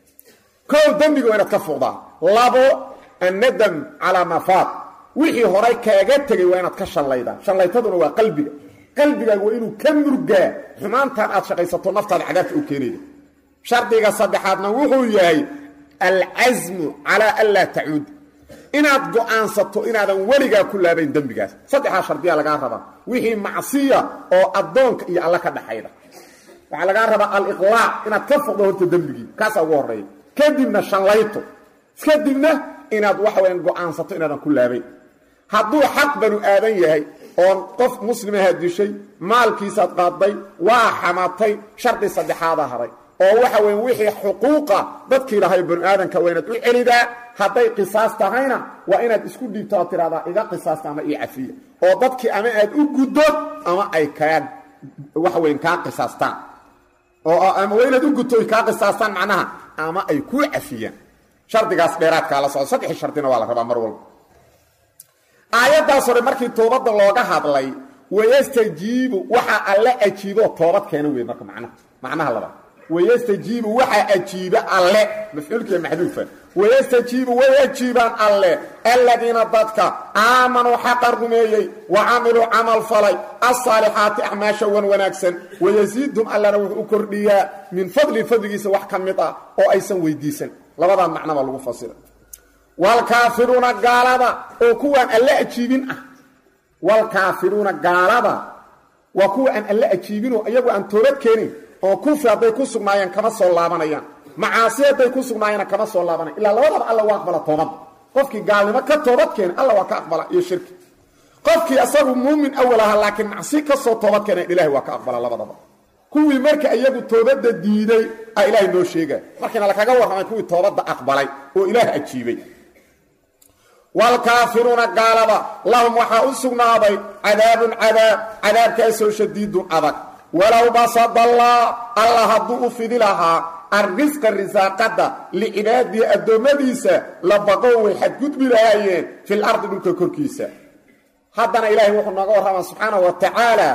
kow dembiga waa inaad ka fuqdaa labo annadam calaa mafaad wixii horay kaaga tegay waa inaad ka shallaydaa shallaytaduna waa qalbiga qalbigaaga waa inuu ka murgaa xumaantan aad shaqaysato naftaada cadaabta u keenayda shardiga saddexaadna wuxuu yahay alcasmu calaa an laa tacuud inaad go'aansato inaadan weligaa ku laabayn dembigaas saddexdaa shardiyaa lagaa rabaa wixii macsiya oo addoonka iyo alla ka dhaxayda waxaa lagaa rabaa aliqlaac inaad ka foqdo horta dembigii kaasaa ugu horreeya kadibna shallayto kadibna inaad waxa weyaan go'aansato inaadan ku laabayn hadduu xaq banu aadan yahay oon qof muslimaha dishay maalkiisaad qaadday waa xamatay shardi saddexaada haray oo waxa weeye wixii xuquuqa dadkii lahay banu aadanka waa inaad u celidaa hadday qisaas tahayna waa inaad isku dhiibto oo tidhahdaa iga qisaasta ama io cafiya oo dadkii ama aad u guddo ama ay kaa waxa weyn kaa qisaastaan oo ama waa inaad u gudto ay kaa qisaastaan macnaha ama ay kuu cafiyaan shardigaas dheeraadkaa la socdo saddexii shardina waa la rabaa mar walba aayaddaas hore markii toobadda looga hadlay wayastajiibu waxaa alle ajiibo toobad keena wey marka macnaha macnaha labaad wayastajiibu waxaa ajiiba alle mafcuulkiiya maxduufa wayastajiibu way ajiibaan alle aladiina dadka aamanuu xaqan rumeeyey wa camiluu camal falay alsaalixaati acmaasha wan wanaagsan wayasiidhum allana wuxuu u kordhiyaa min fadli fadligiisa wax ka mid ah oo aysan weydiisan labadaa macnaba lagu fasira waalkaafiruuna gaalada oo kuwaan alle ajiibin ah waalkaafiruuna gaalada waa kuwa aan alle ajiibinoo iyagu aan toobad keenin oo kufri hadday ku sugnaayeen kama soo laabanayaan macaasi hadday ku sugnaayeenna kama soo laabanayan ilaa labadaba alla waa aqbala toobadda qofkii gaalnimo ka toobad keena alla waa ka aqbala iyo shirki qofkii asagu muumin awal aha laakiin macsi ka soo toobad keeneen ilahay waa ka aqbala labadaba kuwii marka iyagu toobadda diiday a ilaahay noo sheegaya markiina lakaga warramay kuwii toobadda aqbalay oo ilaah ajiibay waalkaafiruuna gaalada lahum waxaa u sugnaaday cadaabun cadaab cadaabkaasoo shadiidun adag walow basadallah alla hadduu u fidi lahaa arrisqa risaaqadda licibaadihi addoommadiisa la baqow way xadgudbi lahaayeen fil ardi dhulka korkiisa haddana ilaahay wuxuu nooga warramaa subxaanahu wa tacaala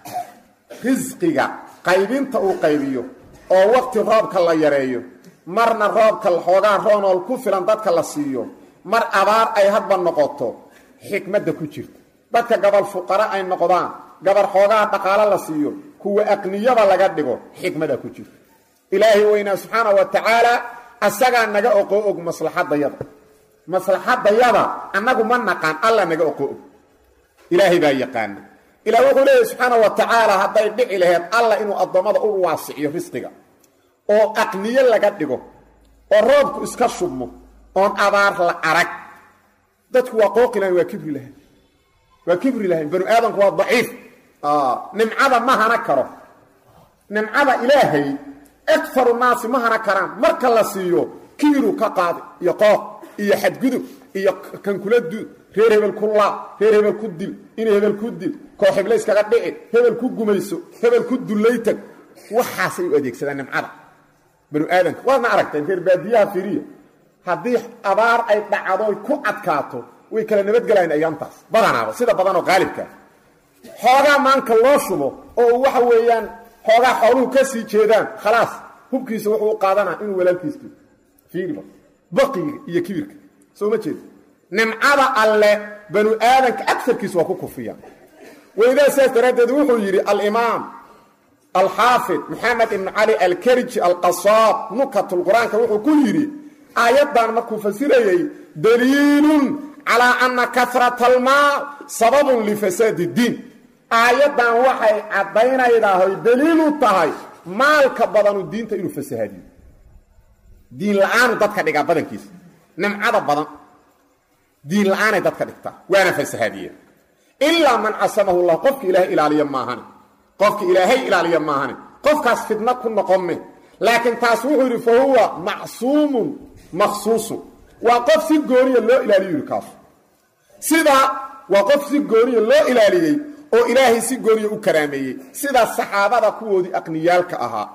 risqiga qaybinta uu qaybiyo oo waqti roobka la yareeyo marna roobka xoogaa roonool ku filan dadka la siiyo mar abaar ay hadba noqoto xikmadda ku jirta dadka gabal fuqara ay noqdaan gabar xoogaa dhaqaalo la siiyo kuwa aqniyada laga dhigo xikmada ku jirta ilaahay weynaa subxaana wa tacaala asagaa naga oqoo og maslaxadayada maslaxadayada annagu ma naqaan alla naga oqoo og ilaahay baa yaqaana ilah wuxuu leeyahy subxaana wa tacaala hadday dhici laheyd alla inuu addoommada u waasiciyo risqiga oo aqniyo laga dhigo oo roobku iska shubmo oon abaar la arag dadku waa qooqi lahayn waa kibri lahayn waa kibri lahayn banu aadamku waa daciif nimcada ma hana karo nimcada ilaahay akaru naasi ma hana karaan marka la siiyo kibiru ka qaadi iyo qooq iyo xadgudub iyo kankula duud reer hebel ku laab reer hebel ku dil in hebel ku dil koox heble iskaga dhici hebel ku gumayso hebel ku dullaytag waxaasay u adeegsadaan nimcada banu aadamka waadna aragteen reer baadiyaha firiya haddii abaar ay dhacdoy ku adkaato way kala nabadgelayan ayaantaas badanaaba sida badanoo qaalibkaa xoogaa maanka loo shubo oo waxa weeyaan xoogaa xooluhu ka sii jeedaan khalaas hubkiisa wuxuu u qaadanaa inuu walaalkiis dilo fiiriba baqiga iyo kibirka soo ma jeeda nimcada alle banu aadanka agarkiisa waa ku kufiyaan weydaa sidaas daraaddeed wuxuu yidhi alimaam alxaafid maxamed ibnu cali alkarji alqasaab nukatulqur-aanka wuxuu ku yidhi aayaddan markuu fasirayey daliilun calaa anna karata almaal sababun lifasaadi diin aayaddan waxay caddaynaydaa oy daliilu tahay maalka badanu diinta inuu fasahaadiyo diin la-aanu dadka dhigaa badankiisa nimcada badan diin la-aanay dadka dhigtaa waana fasahaadiya ilaa man casamahu llah qofka ilaahay ilaaliya maahane qofka ilaahay ilaaliya maahane qofkaas fidna ku noqonme laakiin taas wuxuu yidhi fa huwa macsuumun makhsuusun waa qof si gooniya loo ilaaliyo yidhi kaasu sidaa waa qof si gooniya loo ilaaliyey oo ilaahay si gooniya u karaameeyey sida saxaabada kuwoodii aqniyaalka ahaa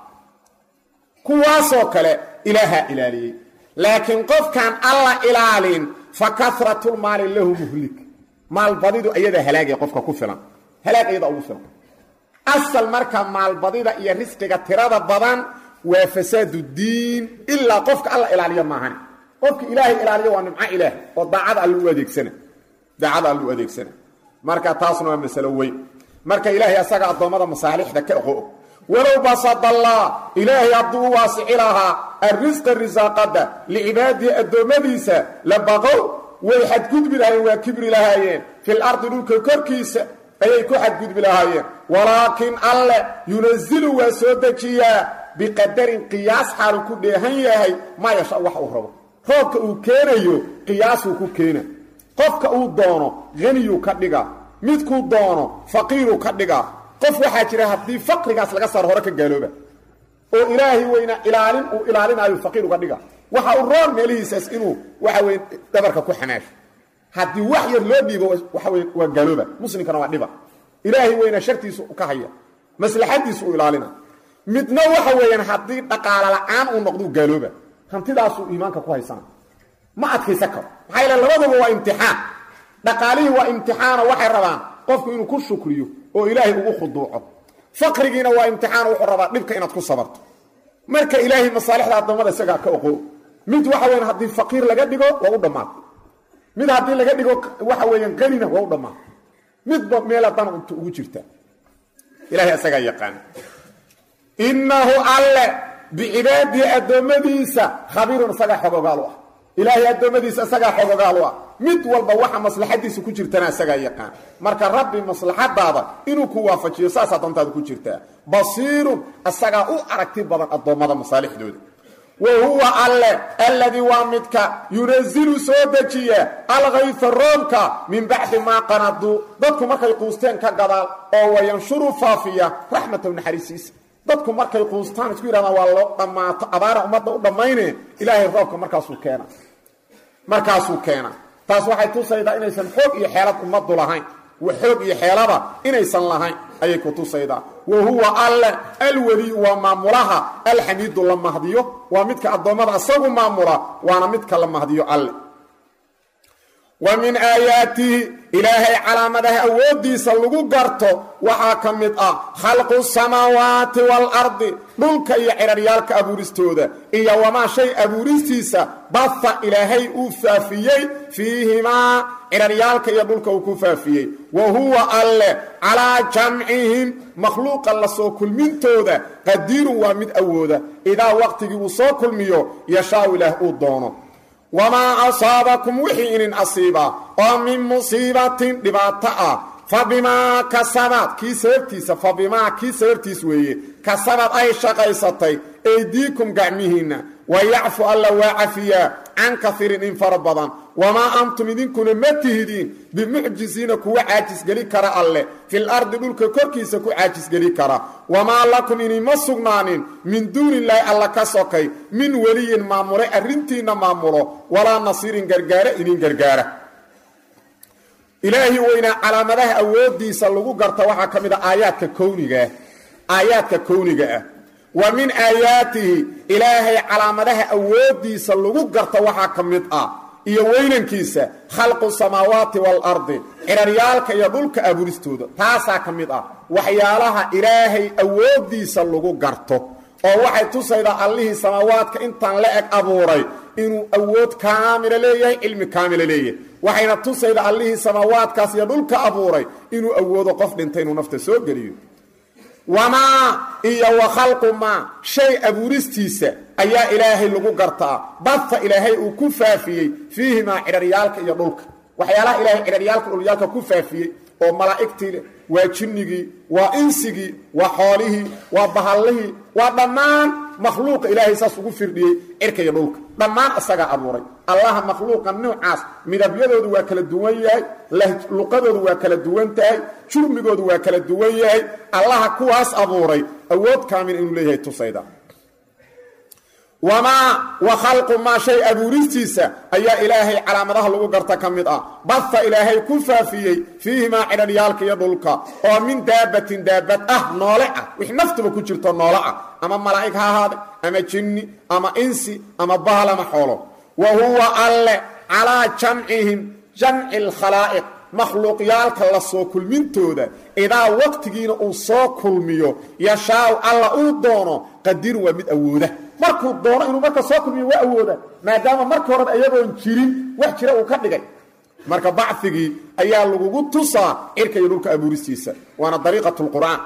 kuwaasoo kale ilaahaa ilaaliyey laakiin qofkaan alla ilaalin fa karatulmaali lahu muhlik maalbadidu ayadaa halaagaya qofka ku filan halaag ayadaa ugu filan asal marka maalbadida iyo risqiga tirada badan waa fasaadu diin ilaa qofka alla ilaaliya maahane qofka ilaahay ilaaliya waa nimco ilaah oo daacada all u adeegsana daacada all u adeegsana marka taasna waa masalo weyn marka ilaahay asaga addoommada masaalixda ka oqo walow basadallah ilaahay hadduu u waasici lahaa arrisqa risaaqada licibaadihi addoommadiisa la baqow way xadgudbi lahaayeen waa kibri lahaayeen fil ardi dhulka korkiisa ayay ku xadgudbi lahaayeen walaakin alle yunazilu waa soo dejiyaa biqadarin qiyaas xaalu ku dheehan yahay maa yasha wax uu rabo roobka uu keenayo qiyaasuu ku keena qofka uu doono haniyuu ka dhiga midkuu doono faqiiruu ka dhiga qof waxaa jira haddii faqrigaas laga saaro hore ka gaalooba oo ilaahay weyna ilaalin uu ilaalinaayo faqiir uga dhiga waxa uu roon meelihiisaas inuu waxa weye dhabarka ku xamaasho haddii wax yar loo dhiibo waxa weye waa gaalooba muslimkana waa dhiba ilaahay weyna shartiisu ka haya maslaxadiisu uu ilaalina midna waxa weeyaan haddii dhaqaalo la-aan uu noqduu gaalooba hantidaasuu iimaanka ku haysana ma adkaysan karo maxaa yaele labaduba waa imtixaan dhaqaalihii waa imtixaano waxay rabaan qofku inuu ku shukriyo oo ilaahay ugu khuduuco faqrigiina waa imtixaan wuxuu rabaa dhibka inaad ku sabarto marka ilaahay masaalixda addoommada isagaa ka oqo mid waxa weyan haddii faqiir laga dhigo waa u dhammaatay mid haddii laga dhigo waxa weeyaan qanina waa u dhammaatay midba meela dan unta ugu jirta ilahay isagaa yaqaana innahu alle bicibaadihi addoommadiisa khabiirun isagaa xogogaalu ah ilaahay addoommadiisa isagaa xogogaalu ah mid walba waxa maslaxadiisa ku jirtana isagaa yaqaan marka rabbi maslaxadaada inuu ku waafajiyo saasaa dantaada ku jirtaa basiirun isagaa u aragti badan addoommada masaalixdooda wa huwa alle alladii waa midka yunazilu soo dejiya alkayfa roobka min bacdi maa qanaduu dadku markay quusteen ka gadaal oo wayanshuru faafiya raxmatahu naxariisiisa dadku markay quustaan isku yidhahdaan waa loo dhammaato abaara ummadda u dhammayne ilaahay roobka markaasuu keena markaasuu keena taas waxay tusaydaa inaysan xoog iyo xeelad ummaddu lahayn xoog iyo xeelada inaysan lahayn ayay ku tusaydaa wa huwa alle alweliyu waa maamulaha alxamiidu la mahdiyo waa midka addoommada isagu maamula waana midka la mahdiyo alle wa min aayaatihi ilaahay calaamadaha awooddiisa lagu garto waxaa ka mid ah khalqu samaawaati waalardi dhulka iyo cidharyaalka abuuristooda iyo wamaa shay abuuristiisa baha ilaahay uu faafiyey fiihimaa cidharyaalka iyo dhulka uu ku faafiyey wa huwa alle calaa jamcihim makhluuqa la soo kulmintooda qadiirun waa mid awooda idaa waqtigii uu soo kulmiyo yashaau ilaah uu doono wamaa asaabakum wixii inin asiiba oo min musiibatin dhibaato ah fa bimaa kasabad kii sababtiisa fa bimaa kii sababtiis weeye kasabad ay shaqaysatay eydiikum gacmihiinna wa yacfu alla waa cafiyaa can kaiirin in fara badan wamaa antum idinkuna ma tihidiin bimucjisiina kuwa caajisgeli kara alleh fil ardi dhulka korkiisa ku caajisgeli kara wamaa lakum inima sugnaanin min duunillaahi alla ka sokay min weliyin maamule arrintiinna maamulo walaa nasiirin gargaare idin gargaara ilaahi weynaa calaamadaha awooddiisa lagu garta waxaa ka mid a aayaadka kownigaah aayaadka kowniga ah wa min aayaatihi ilaahay calaamadaha awooddiisa lagu garta waxaa ka mid ah iyo weynankiisa khalqu samaawaati waalardi cidharyaalka iyo dhulka abuuristooda taasaa ka mid ah waxyaalaha ilaahay awooddiisa lagu garto oo waxay tusaydaa allihii samaawaadka intaan la eg abuuray inuu awood kaamila leeyahay cilmi kaamila leeyahay waxayna tusaydaa allihii samaawaadkaas iyo dhulka abuuray inuu awoodo qof dhintay inuu nafta soo geliyo wamaa iyo wa khalqu maa shay abuuristiisa ayaa ilaahay lagu gartaa badta ilaahay uu ku faafiyey fiihimaa cidharyaalka iyo dhulka waxyaalaha ilaahay cidharyaalka dhulyaalka ku faafiyey oo malaa'igtii leh waa jinnigii waa insigii waa xoolihii waa bahallihii waa dhammaan makhluuqa ilaahay saas ugu firdhiyey cirka iyo dhulka dhammaan isagaa abuuray allaha makhluuqa nuucaas midabyadoodu waa kala duwan yahay luqadoodu waa kala duwan tahay jurmigoodu waa kala duwan yahay allaha kuwaas abuuray awood kaamil inuu leeyahay tusayda wamaa wa khalqu maa shay abuuristiisa ayaa ilaahay calaamadaha lagu garta ka mid ah badta ilaahay ku faafiyey fiihimaa cidharyaalka iyo dhulka oo min daabatin daabad ah noole ah wix naftuba ku jirto noole ah ama malaa'ig ha ahaade ama jinni ama insi ama bahal ama xoolo wa huwa alle calaa jamcihim jamci alkhalaa'iq makhluuqyaalka la soo kulmintooda idaa waqtigiina uu soo kulmiyo yashaaw alla uu doono qadirun waa mid awooda markuu doono inuu marka soo kulmiyo waa awooda maadaama marka horeba iyagoon jirin wax jira uu ka dhigay marka bacigii ayaa lagugu tusaa cirka iyo dhulka abuuristiisa waana dariiqat lqur'aan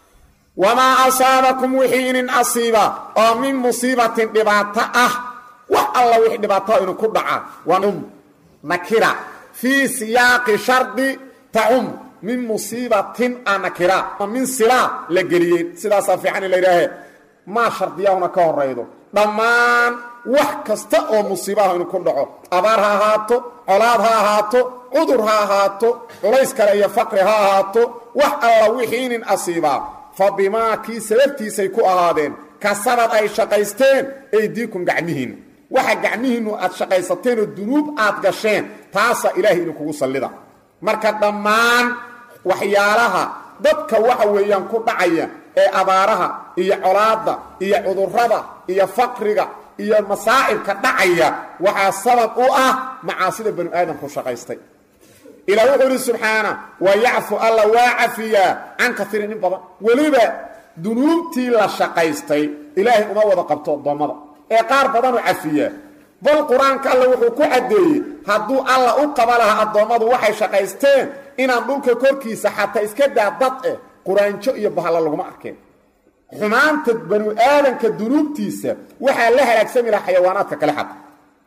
wamaa asaabakum wixii inin asiiba oo min musiibatin dhibaato ah wax alla wixii dhibaataa inu ku dhaca wanum nakira fii siyaaqi shardi tacum min musiibatin a nakira min silaa la geliyey sidaasaa fiican in la yidhaahe maa shardiyaahuna ka horaydo dhammaan wax kasta oo musiibaha inu ku dhaco abaar ha ahaato colaad ha ahaato cudur ha ahaato culays kale iyo faqri ha ahaato wax alla wixii inin asiibaa fa bimaa kii sababtiisay ku ahaadeen kasabad ay shaqaysteen aydiikum gacmihiinna waxa gacmihiinnu aad shaqaysateen oo dunuub aad gasheen taasaa ilaahay idinkugu sallida marka dhammaan waxyaalaha dadka waxa weeyaan ku dhacaya ee abaaraha iyo colaadda iyo cudurrada iyo faqriga iyo masaa'ibka dhacaya waxaa sabab u ah macaasida banu aadamku shaqaystay ilaa wuxuu ihi subxaana wa yacfu alla waa cafiyaa can kaiirin in badan weliba dunuubtii la shaqaystay ilaahay uma wada qabto addoommada ee qaar badanuu cafiyaa bal qur-aanka alla wuxuu ku caddeeyey hadduu alla u qaba lahaa addoommadu waxay shaqaysteen inaan dhulka korkiisa xataa iska daa dad eh quraanjo iyo bahalla laguma arkeen xumaanta banu aadanka dunuubtiisa waxaa la halaagsami lahaa xayawaanaadka kale xata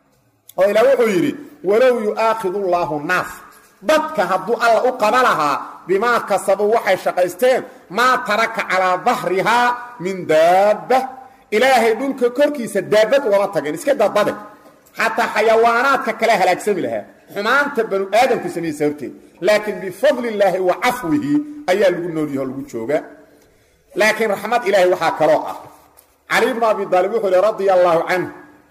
oo ilaa wuxuu yidhi walow yu'aakhidu llaahu naas dadka hadduu alla u qaba lahaa bimaa kasabuu waxay shaqaysteen maa taraka calaa dahrihaa min daabba ilaahay dhulka korkiisa daabad ugama tageen iska dadade xataa xayawaanaadka kale halaagsami lahaa xumaanta banu aadamku sameeyey sababteed laakiin bifadli illaahi wa cafwihi ayaa lagu noolyaho lagu joogaa laakiin raxmad ilaahay waxaa kaloo ah cali bnu abi daalib wuxuu ihi radia allaahu canhu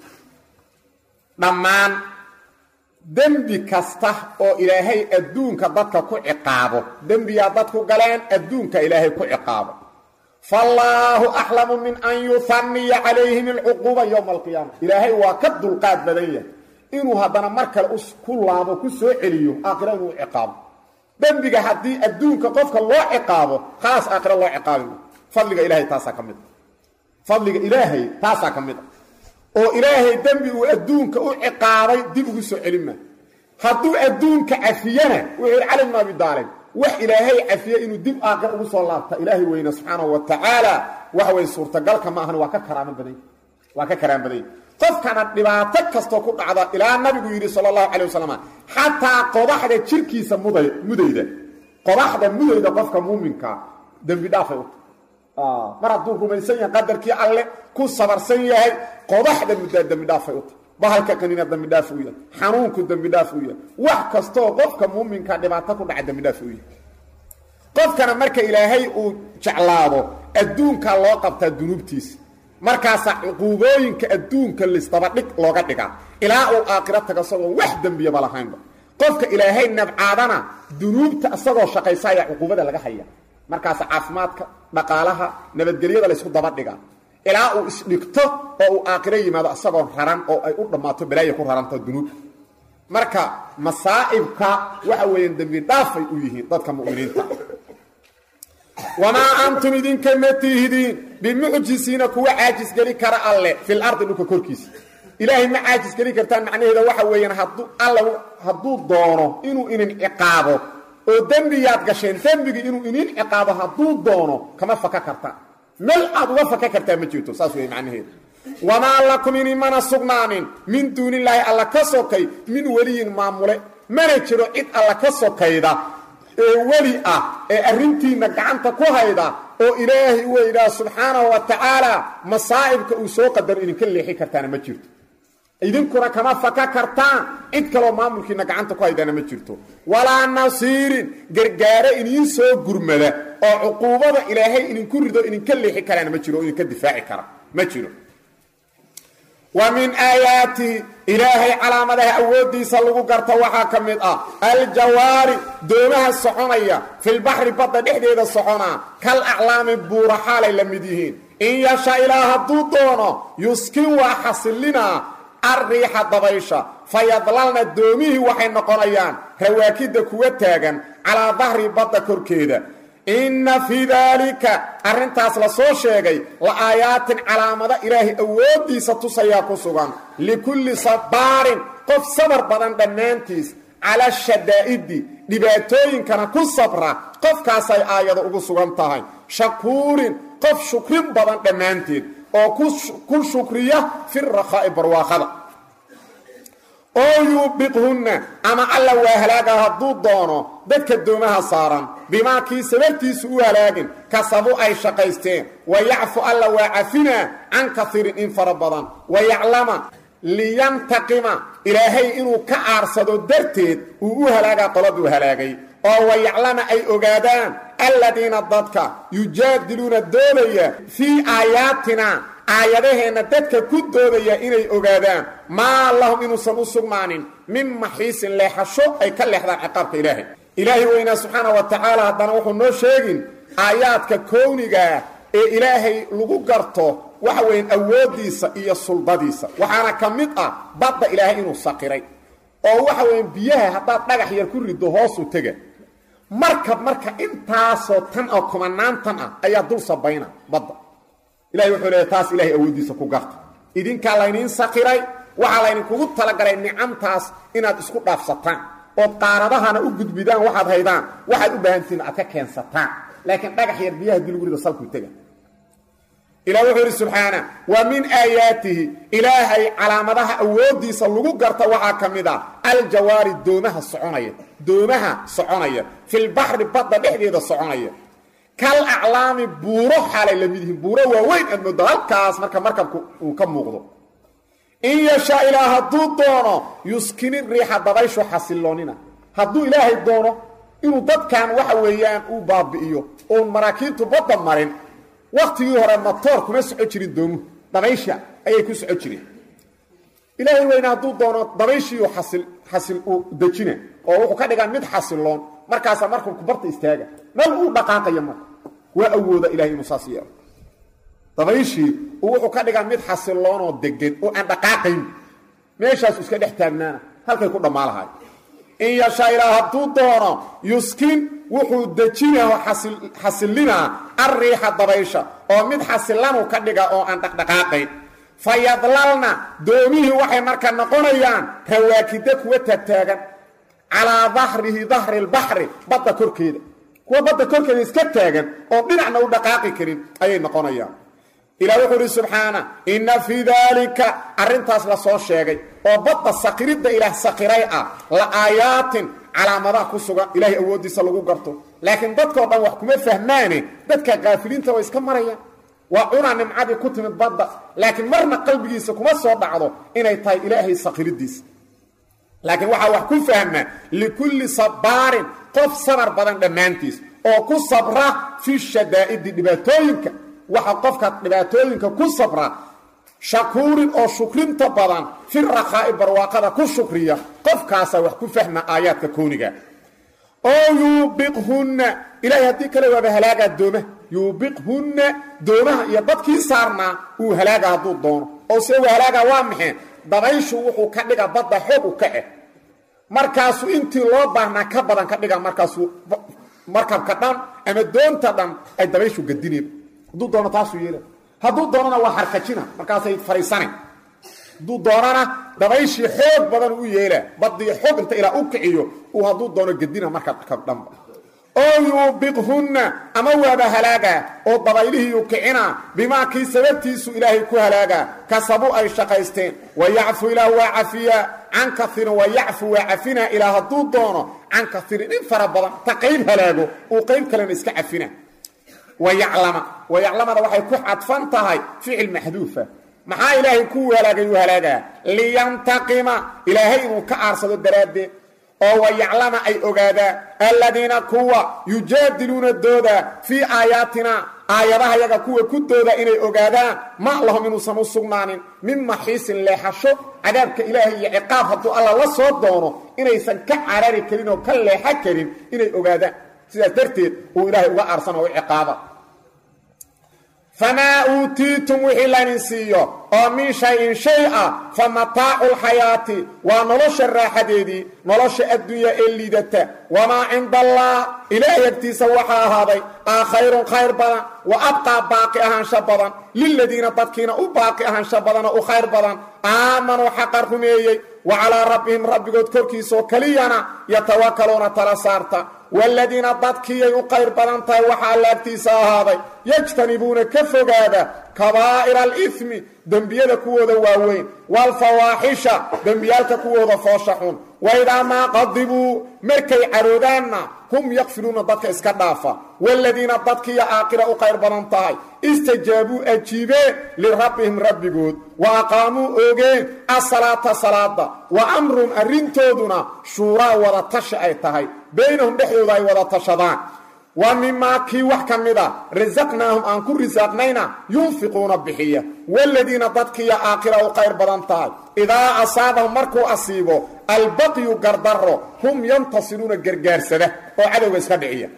dhammaan dembi kasta oo ilaahay adduunka dadka ku ciqaabo dembiyaa dadku galeen adduunka ilaahay ku ciqaabo faallaahu axlamu min an yuhanniya calayhim alcuquuba yowma alqiyaama ilaahay waa ka dulqaad badan yahay inuu haddana mar kale ku laabo ku soo celiyo aakhira inuu ciqaabo dembiga haddii adduunka qofka loo ciqaabo khalaas aakhira loo ciqaabi ma fadliga ilaahay taasaa ka mid a fadliga ilaahay taasaa ka mid a oo ilaahay dembi uu adduunka u ciqaabay dib ugu soo celin maa hadduu adduunka cafiyana wuxuu yidhi cali bnu abi daalib wax ilaahay cafiye inuu dib aakhir ugu soo laabta ilaahay weyne subxaanahu wa tacaala waxa weye suurtagalka ma ahan waa ka karaamo badan waa ka karaan badanya qofkana dhibaato kastoo ku dhacda ilaa nabigu yidhi sala allahu calay wasalam xataa qodaxda jirkiisa muday mudayda qodaxda mudayda qofka muuminkaa dembi dhaafay u mar hadduu rumaysan yahay qadarkii alle ku sabarsan yahay qodaxda muddaa dembi dhaafay u tahy bahalka qanina dembi dhaaf u yahay xanuunku dembi dhaaf u yahay wax kastoo qofka muuminka dhibaato ku dhaca dembi dhaaf u yahay qofkana marka ilaahay uu jeclaado adduunkaa loo qabtaa dunuubtiisa markaasaa cuquubooyinka adduunka lisdabadhig looga dhigaa ilaa uu aakhiro tago isagoo wax dembiyaba lahaynba qofka ilaahay nabcaadana dunuubta isagoo shaqaysa ayaa cuquubada laga haya markaas caafimaadka dhaqaalaha nabadgelyada laysku daba dhigaa ilaa uu isdhigto oo uu aakhiro yimaado isagoo raran oo ay u dhammaato balaaya ku raranto dunuub marka masaa'ibka waxa weeyaan dembi dhaafay u yihiin dadka mu'miniinta wamaa antum idinka ma tihidiin bimucjisiina kuwa caajisgeli kara alle fil ardi dhulka korkiisa ilaahay ma caajisgeli kartaan macnaheeda waxa weeyaan hadduu alla hadduu doono inuu inin ciqaabo oo dembiyaad gasheen dembigi inuu inin ciqaabo hadduu doono kama faka kartaan mel aad uga faka kartaa ma jirto saas wey macnaheeda wamaa lakum inimana sugnaanin min duunillaahi alla ka sokay min weliyin maamule mana jiro cid alla ka sokayda ee weli ah ee arrintiinna gacanta ku hayda oo ilaahay u weydhaa subxaanahu wa tacaala masaa'ibka uu soo qadaro idinka leexi kartaana ma jirto idinkuna kama faka kartaan cid kaloo maamulkiinna gacanta ku haydana ma jirto walaa nasiirin gargaaro idiin soo gurmada oo cuquubada ilaahay idinku rido idinka leexi karaana ma jiro oo idinka difaaci kara ma jiro wa min aayaatihi ilaahay calaamadaha awooddiisa lagu garta waxaa ka mid ah aljawaari doomaha soconaya filbaxri badda dhexdeeda soconaa kal aclaami buura xaalay la mid yihiin in yasha ilaa hadduu doono yuskin waa xasillinaa arriixa dabaysha fayadlalna doomihii waxay noqonayaan rawaakidda kuwa taagan calaa dahri badda korkeeda inna fii daalika arrintaas la soo sheegay la aayaatin calaamado ilaahay awooddiisa tusayaa ku sugan likulli sabaarin qof sabar badan dhammaantiis cala shadaa'idi dhibaatooyinkana ku sabra qofkaasay aayado ugu sugan tahay shakuurin qof shukrin badan dhammaanteed oo ku shukriya fi rakhaa'i barwaaqada oo yuubiqhunna ama alla waa halaaga hadduu doono dadka doomaha saaran bimaa kii sababtiisu u halaagin kasabu ay shaqaysteen wa yacfu alla waa cafinaa can kaiirin in fara badan wa yaclama liyantaqima ilaahay inuu ka aarsado darteed uu u halaagaa qoladuu halaagay oo wa yaclama ay ogaadaan alladiina dadka yujaadiluuna doodaya fii aayaatina aayadaheenna dadka ku doodaya inay ogaadaan maa lahum inuusan u sugnaanin min maxiisin leexasho ay ka leexdaan ciqaabka ilaahay ilaahay weynaa subxaana wa tacaala haddana wuxuu noo sheegin aayaadka kownigaa ee ilaahay lagu garto waxa weyan awooddiisa iyo suldadiisa waxaana ka mid ah badda ilaahay inuu saqiray oo waxa weyan biyaha haddaad dhagax yar ku riddo hoosu tega markab marka intaasoo tan oo kumanaan tan ah ayaa dul sabayna badda ilahay wuxuu leeya taas ilahay awooddiisa ku garta idinkaa layniin sakiray waxaa laydinkugu talagalay nicamtaas inaad isku dhaafsataan ood qaaradahana u gudbidaan waxaad haydaan waxaad u baahantihiin aad ka keensataan laakiin dhagax yar biyaha dilgurida salku tega ilah wuxuu idhi subxaana wa min aayaatihi ilaahay calaamadaha awooddiisa lagu garta waxaa ka mid ah aljawaari doomaha soconaya doomaha soconaya filbaxri badda dhexdeeda soconaya kal aclaami buuro xaalay la mid yihiin buuro waaweyn aad moodo halkaas marka markabku uu ka muuqdo in yashaa ilaa hadduu doono yuskini riixa dabayshu xasiloonina hadduu ilaahay doono inuu dadkan waxa weeyaan uu baabi'iyo oon maraakiibtu badda marin waktigii hore matoor kuma soco jirin doomuhu dabaysha ayay ku soco jireen ilaahay weyne hadduu doono dabayshiiu xasil xasil uu dejina oo wuxuu ka dhigaa mid xasiloon markaasaa markabku barta istaaga meel uu dhaqaaqaya marka waa awooda ilahay inuu saas yeelo dabayshii uu wuxuu ka dhigaa mid xasiloonoo degan oo aan dhaqaaqayn meeshaasu iska dhex taagnaana halkay ku dhammaa lahay in yashaa ilaa hadduu doono yuskin wuxuu dejinao xasillinaa arriixa dabaysha oo mid xasilanu ka dhiga oo aan dhaqdhaqaaqayn fa yadlalna doomihii waxay marka noqonayaan rawaakida kuwa taagtaagan calaa dahrihi dahri lbaxri badda korkeeda kuwa badda korkeeda iska taagan oo dhinacna u dhaqaaqi karin ayay noqonayaan ilah wuxuu uhi subxaana inna fii daalika arrintaas la soo sheegay oo badda sakiridda ilaah sakiray ah la aayaatin calaamadaha ku sugan ilaahay awooddiisa lagu garto laakiin dadkao dhan wax kuma fahmaane dadka kaafiliinta way iska marayaan waa cunaa nimcadii ku timid badda laakiin marna qalbigiisa kuma soo dhacdo inay tahay ilaahay sakiriddiisa laakiin waxaa wax ku fahma likulli sabaarin qof sabar badan dhammaantiis oo ku sabra fi shadaa'idi dhibaatooyinka waxa qofka dhibaatooyinka ku sabra shakuurin oo shukrinta badan fi rakhaa'i barwaaqada ku shukriya qofkaasaa wax ku fahma aayaadka kooniga oo yuubiqhunna ilaahay haddii kale waaba halaagaa dooma yuubiqhunna doomaha iyo dadkii saarnaa uu halaaga hadduu doono oo se uu halaagaa waa maxee dabayshu wuxuu ka dhiga badda xoog u ka eh markaasuu intii loo baahnaa ka badan ka dhiga markaasuu markabka dhan ama doonta dhan ay dabayshu gadineen hadduu doono taasuu yeela hadduu doonana waa harkajina markaasay fariisanayn hadduu doonana dabayshii xoog badan u yeelaa badii xoog inta ilaa u kiciyo uu hadduu doono gadina markabka dhanba oo yuubiqhunna ama waaba halaagaa oo dabaylihiiyu kicina bimaa kii sababtiisu ilaahay ku halaagaa kasabu ay shaqaysteen wayacfu ilaah waa cafiyaa can kairin wayacfu waa cafinaa ilaa hadduu doono can kairin in fara badan ta qayb halaago uu qayb kalena iska cafina wayaclama wayaclamada waxay ku cadfan tahay ficil maxduufa maxaa ilaahay kuu halaagay uu halaagaa liyantaqima ilaahay inuu ka aarsado daraaddeed oo wayaclama ay ogaadaan aladiina kuwa yujaadiluuna dooda fii aayaatina aayadaha yaga kuwa ku dooda inay ogaadaan ma lahum inuusan u sugnaanin min maxiisin leexasho cadaabka ilaahay iyo ciqaab hadduu alla la soo doono inaysan ka carari karin oo ka leexo karin inay ogaadaan sidaas darteed uu ilaahay uga aarsan oo u ciqaaba famaa uutiitum wixii laydin siiyo oo min shay-in shay ah fa mataacu lxayaati waa nolosha raaxadeedii nolosha adduunya ee liidata wamaa cinda allah ilaahay agtiisa waxaa ahaaday aa khayrun khayr badan wa abqaa baaqi ahaansho badan liladiina dadkiina u baaqi ahaansho badanoo u khayr badan aamanuu xaqa rumeeyey wa calaa rabbihim rabbigood korkiisaoo keliyana yatawakaluuna tala saarta waaladiina dadkiiyay u qayr badan tahay waxaa laagtiisa ahaaday yajtanibuuna ka fogaada kabaa'ira alifmi dembiyada kuwooda waaweyn waalfawaaxisha dembiyaalka kuwooda foosha xun waidaa maa qadibuu markay caroodaanna hum yakfiluuna dadka iska dhaafa waaladiina dadkiiya aaqira u qayr badan tahay istajaabuu ajiibeen lirabbihim rabbigood wa aqaamuu oogeen asalaata salaada wa amrum arrintooduna shuuraa wada tashi ay tahay baynahum dhexdooda ay wada tashadaan wa mimaa kii wax ka mida rasaqnaahum aan ku risaaqnayna yunfiquuna bixiya waaladiina dadkiiya aakhira u qayr badan tahay idaa asaabahum markuu asiibo albaqyu gardaro hum yantasiruuna gargaarsada oo cadowga iska dhiciya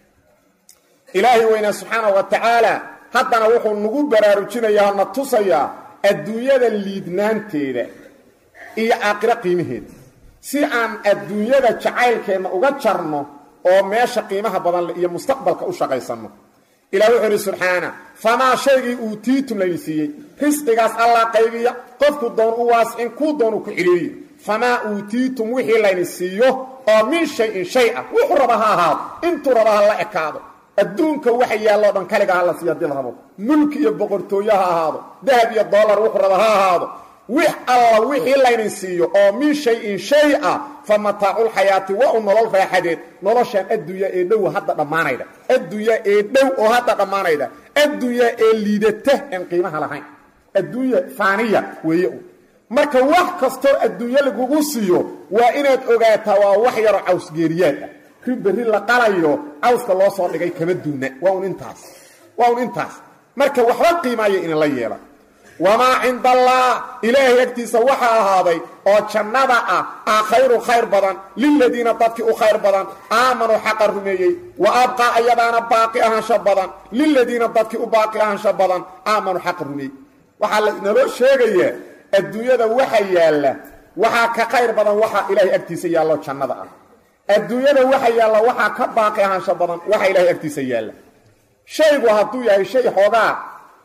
ilaahay weynaa subxaanahu wa tacaala haddana wuxuu nagu baraarujinayaa na tusayaa adduunyada liidnaanteeda iyo aakhiro qiimaheeda si aan adduunyada jacaylkeenna uga jarno oo meesha qiimaha badan leh iyo mustaqbalka u shaqaysanno ilah wuxuu idhi subxaana famaa shaygii uutiitum layni siiyey risqigaas allah qaybiya qofku doon u waascin kuu doon u ku xidhiiriyo famaa uutiitum wixii layni siiyo oo min shay-in shay ah wuxuu raba ha ahaado intuu raba ha la ekaado adduunka waxa yaalloo dhan kaliga ha la siiyo hadii la rabo mulki iyo boqortooyo ha ahaado dahab iyo dollar wuxuu raba ha ahaado wix alla wixii laynin siiyo oo min shay-in shay ah fa mataaculxayaati waa u nolol raaxadeed noloshan addunya ee dhow hadda dhammaanayda addunya ee dhow oo hadda dhammaanayda addunya ee liidata aan qiimaha lahayn adduunya faaniya weeye u marka wax kastoo adduunyo lagugu siiyo waa inaad ogaataa waa wax yaroo cawsgeeriyaad ah ri berri la qalayo cawska loo soo dhigay kama duuna waa un intaas waa un intaas marka waxba qiimaaya inla yeela wamaa cinda allah ilaahay agtiisa waxaa ahaaday oo jannada ah aa khayru khayr badan liladiina dadkii u khayr badan aamanuu xaqa rumeeyey wa abqaa ayadaana baaqi ahaansho badan liladiina dadkii u baaqi ahaansho badan aamanuu xaqa rumeeyey waxaa lanaloo sheegayaa adduunyada waxa yaalla waxaa ka khayr badan waxaa ilaahay agtiisa yaallo jannada ah adduunyada waxa yaalla waxaa ka baaqi ahaansho badan waxa ilaahay agtiisa yaalla shaygu hadduu yahay shay xoogaa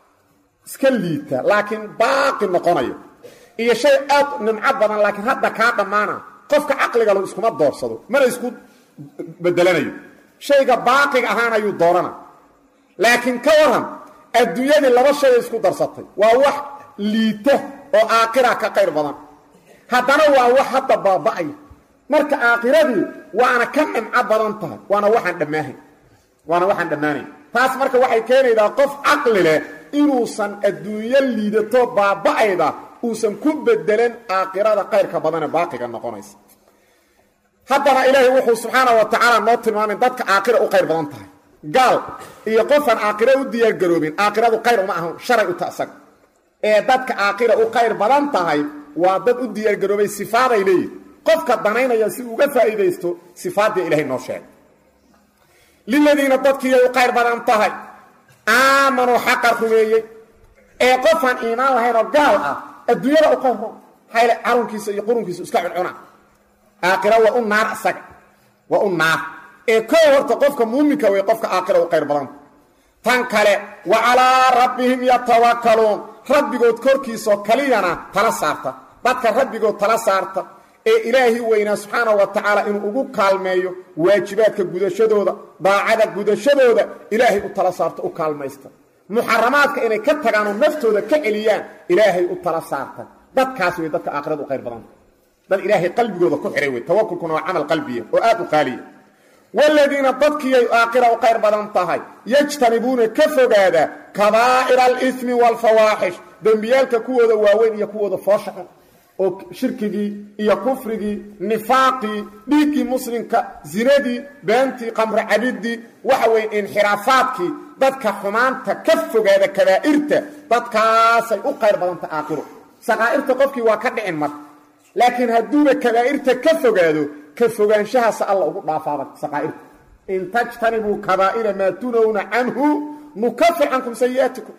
iska liita laakiin baaqi noqonayo iyo shay aad nimco badan laakiin hadda kaa dhammaana qofka caqligalu iskuma doorsado mana isku bedelanayo shayga baaqiga ahaan ayuu doorana laakiin ka waran adduunyadii laba shay isku darsatay waa wax liita oo aakhira ka qayr badan haddana waa wax hadda baaba'aya marka aakhiradii waana ka nimco badan tahay waana waxaan dhammaahay waana waxaan dhammaanayn taas marka waxay keenaydaa qof caqli leh inuusan adduunyo liidato baaba'ayda uusan ku bedelan aakhirada qayrka badane baaqiga noqonaysa haddana ilaahay wuxuu subxaana wa tacaala noo tilmaamay dadka aakhira u qayr badan tahay gaal iyo qofaan aakhira u diyaargaroobin aakhiradu qayr uma ahan sharay u ta'sag ee dadka aakhira u qayr badan tahay waa dad u diyaargaroobay sifaaday leeyihin qofka danaynaya si uga faa'iidaysto sifaadda ilaahay noo sheegay liladiina dadkiiyay u qayr badan tahay aamanuu xaqa rumeeyey ee qofaan iimaan lahayn oo gaal ah adduunyada u qayr hayl carunkiisa iyo qurunkiisa iska cuncuna aakhira waa u naar isaga waa u naar ee koo horta qofka muuminka wey qofka aakhira u qayr badanta tan kale wa calaa rabbihim yatawakkaluun rabbigood korkiisoo kaliyana tala saarta dadka rabbigood tala saarta ee ilaahi weynaa subxaana wa tacaala inuu ugu kaalmeeyo waajibaadka gudashadooda daacada gudashadooda ilaahay u tala saarta u kaalmaysta muxaramaadka inay ka tagaan oo naftooda ka celiyaan ilaahay u tala saarta dadkaas wey dadka aakhirada u qayr badanta dad ilaahay qalbigooda ku xihay wey tawakulkuna waa camal qalbiya oo aad u qaaliya wladiina dadkiiyay aakhira u qayr badan tahay yajtanibuuna ka fogaada kabaa'ira alimi waalfawaaxish dembiyaalka kuwooda waaweyn iyo kuwooda foosha xun oo shirkigii iyo kufrigii nifaaqii dhiiggii muslimka zinadii beentii qamro cabidii waxa weeye inxiraafaadkii dadka xumaanta ka fogaada kabaa'irta dadkaasay u qayr badanta aakhiro saqaa'irta qofkii waa ka dhicin mar laakiin hadduuba kabaa'irta ka fogaado ka fogaanshahaasa alla ugu dhaafaaba saqaa'irta in tajtanibuu kabaa'ira maa tunowna canhu nukafir cankum sayi'aatikum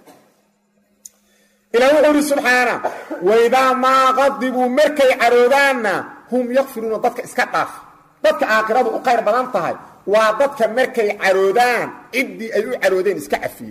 ilah wuxuu ihi subxaana waidaa maa qadibuu markay caroodaanna hum yakfiruuna dadka iska dhaaf dadka aakhiradu u qayr badan tahay waa dadka markay caroodaan ciddii ay u caroodeen iska cafiye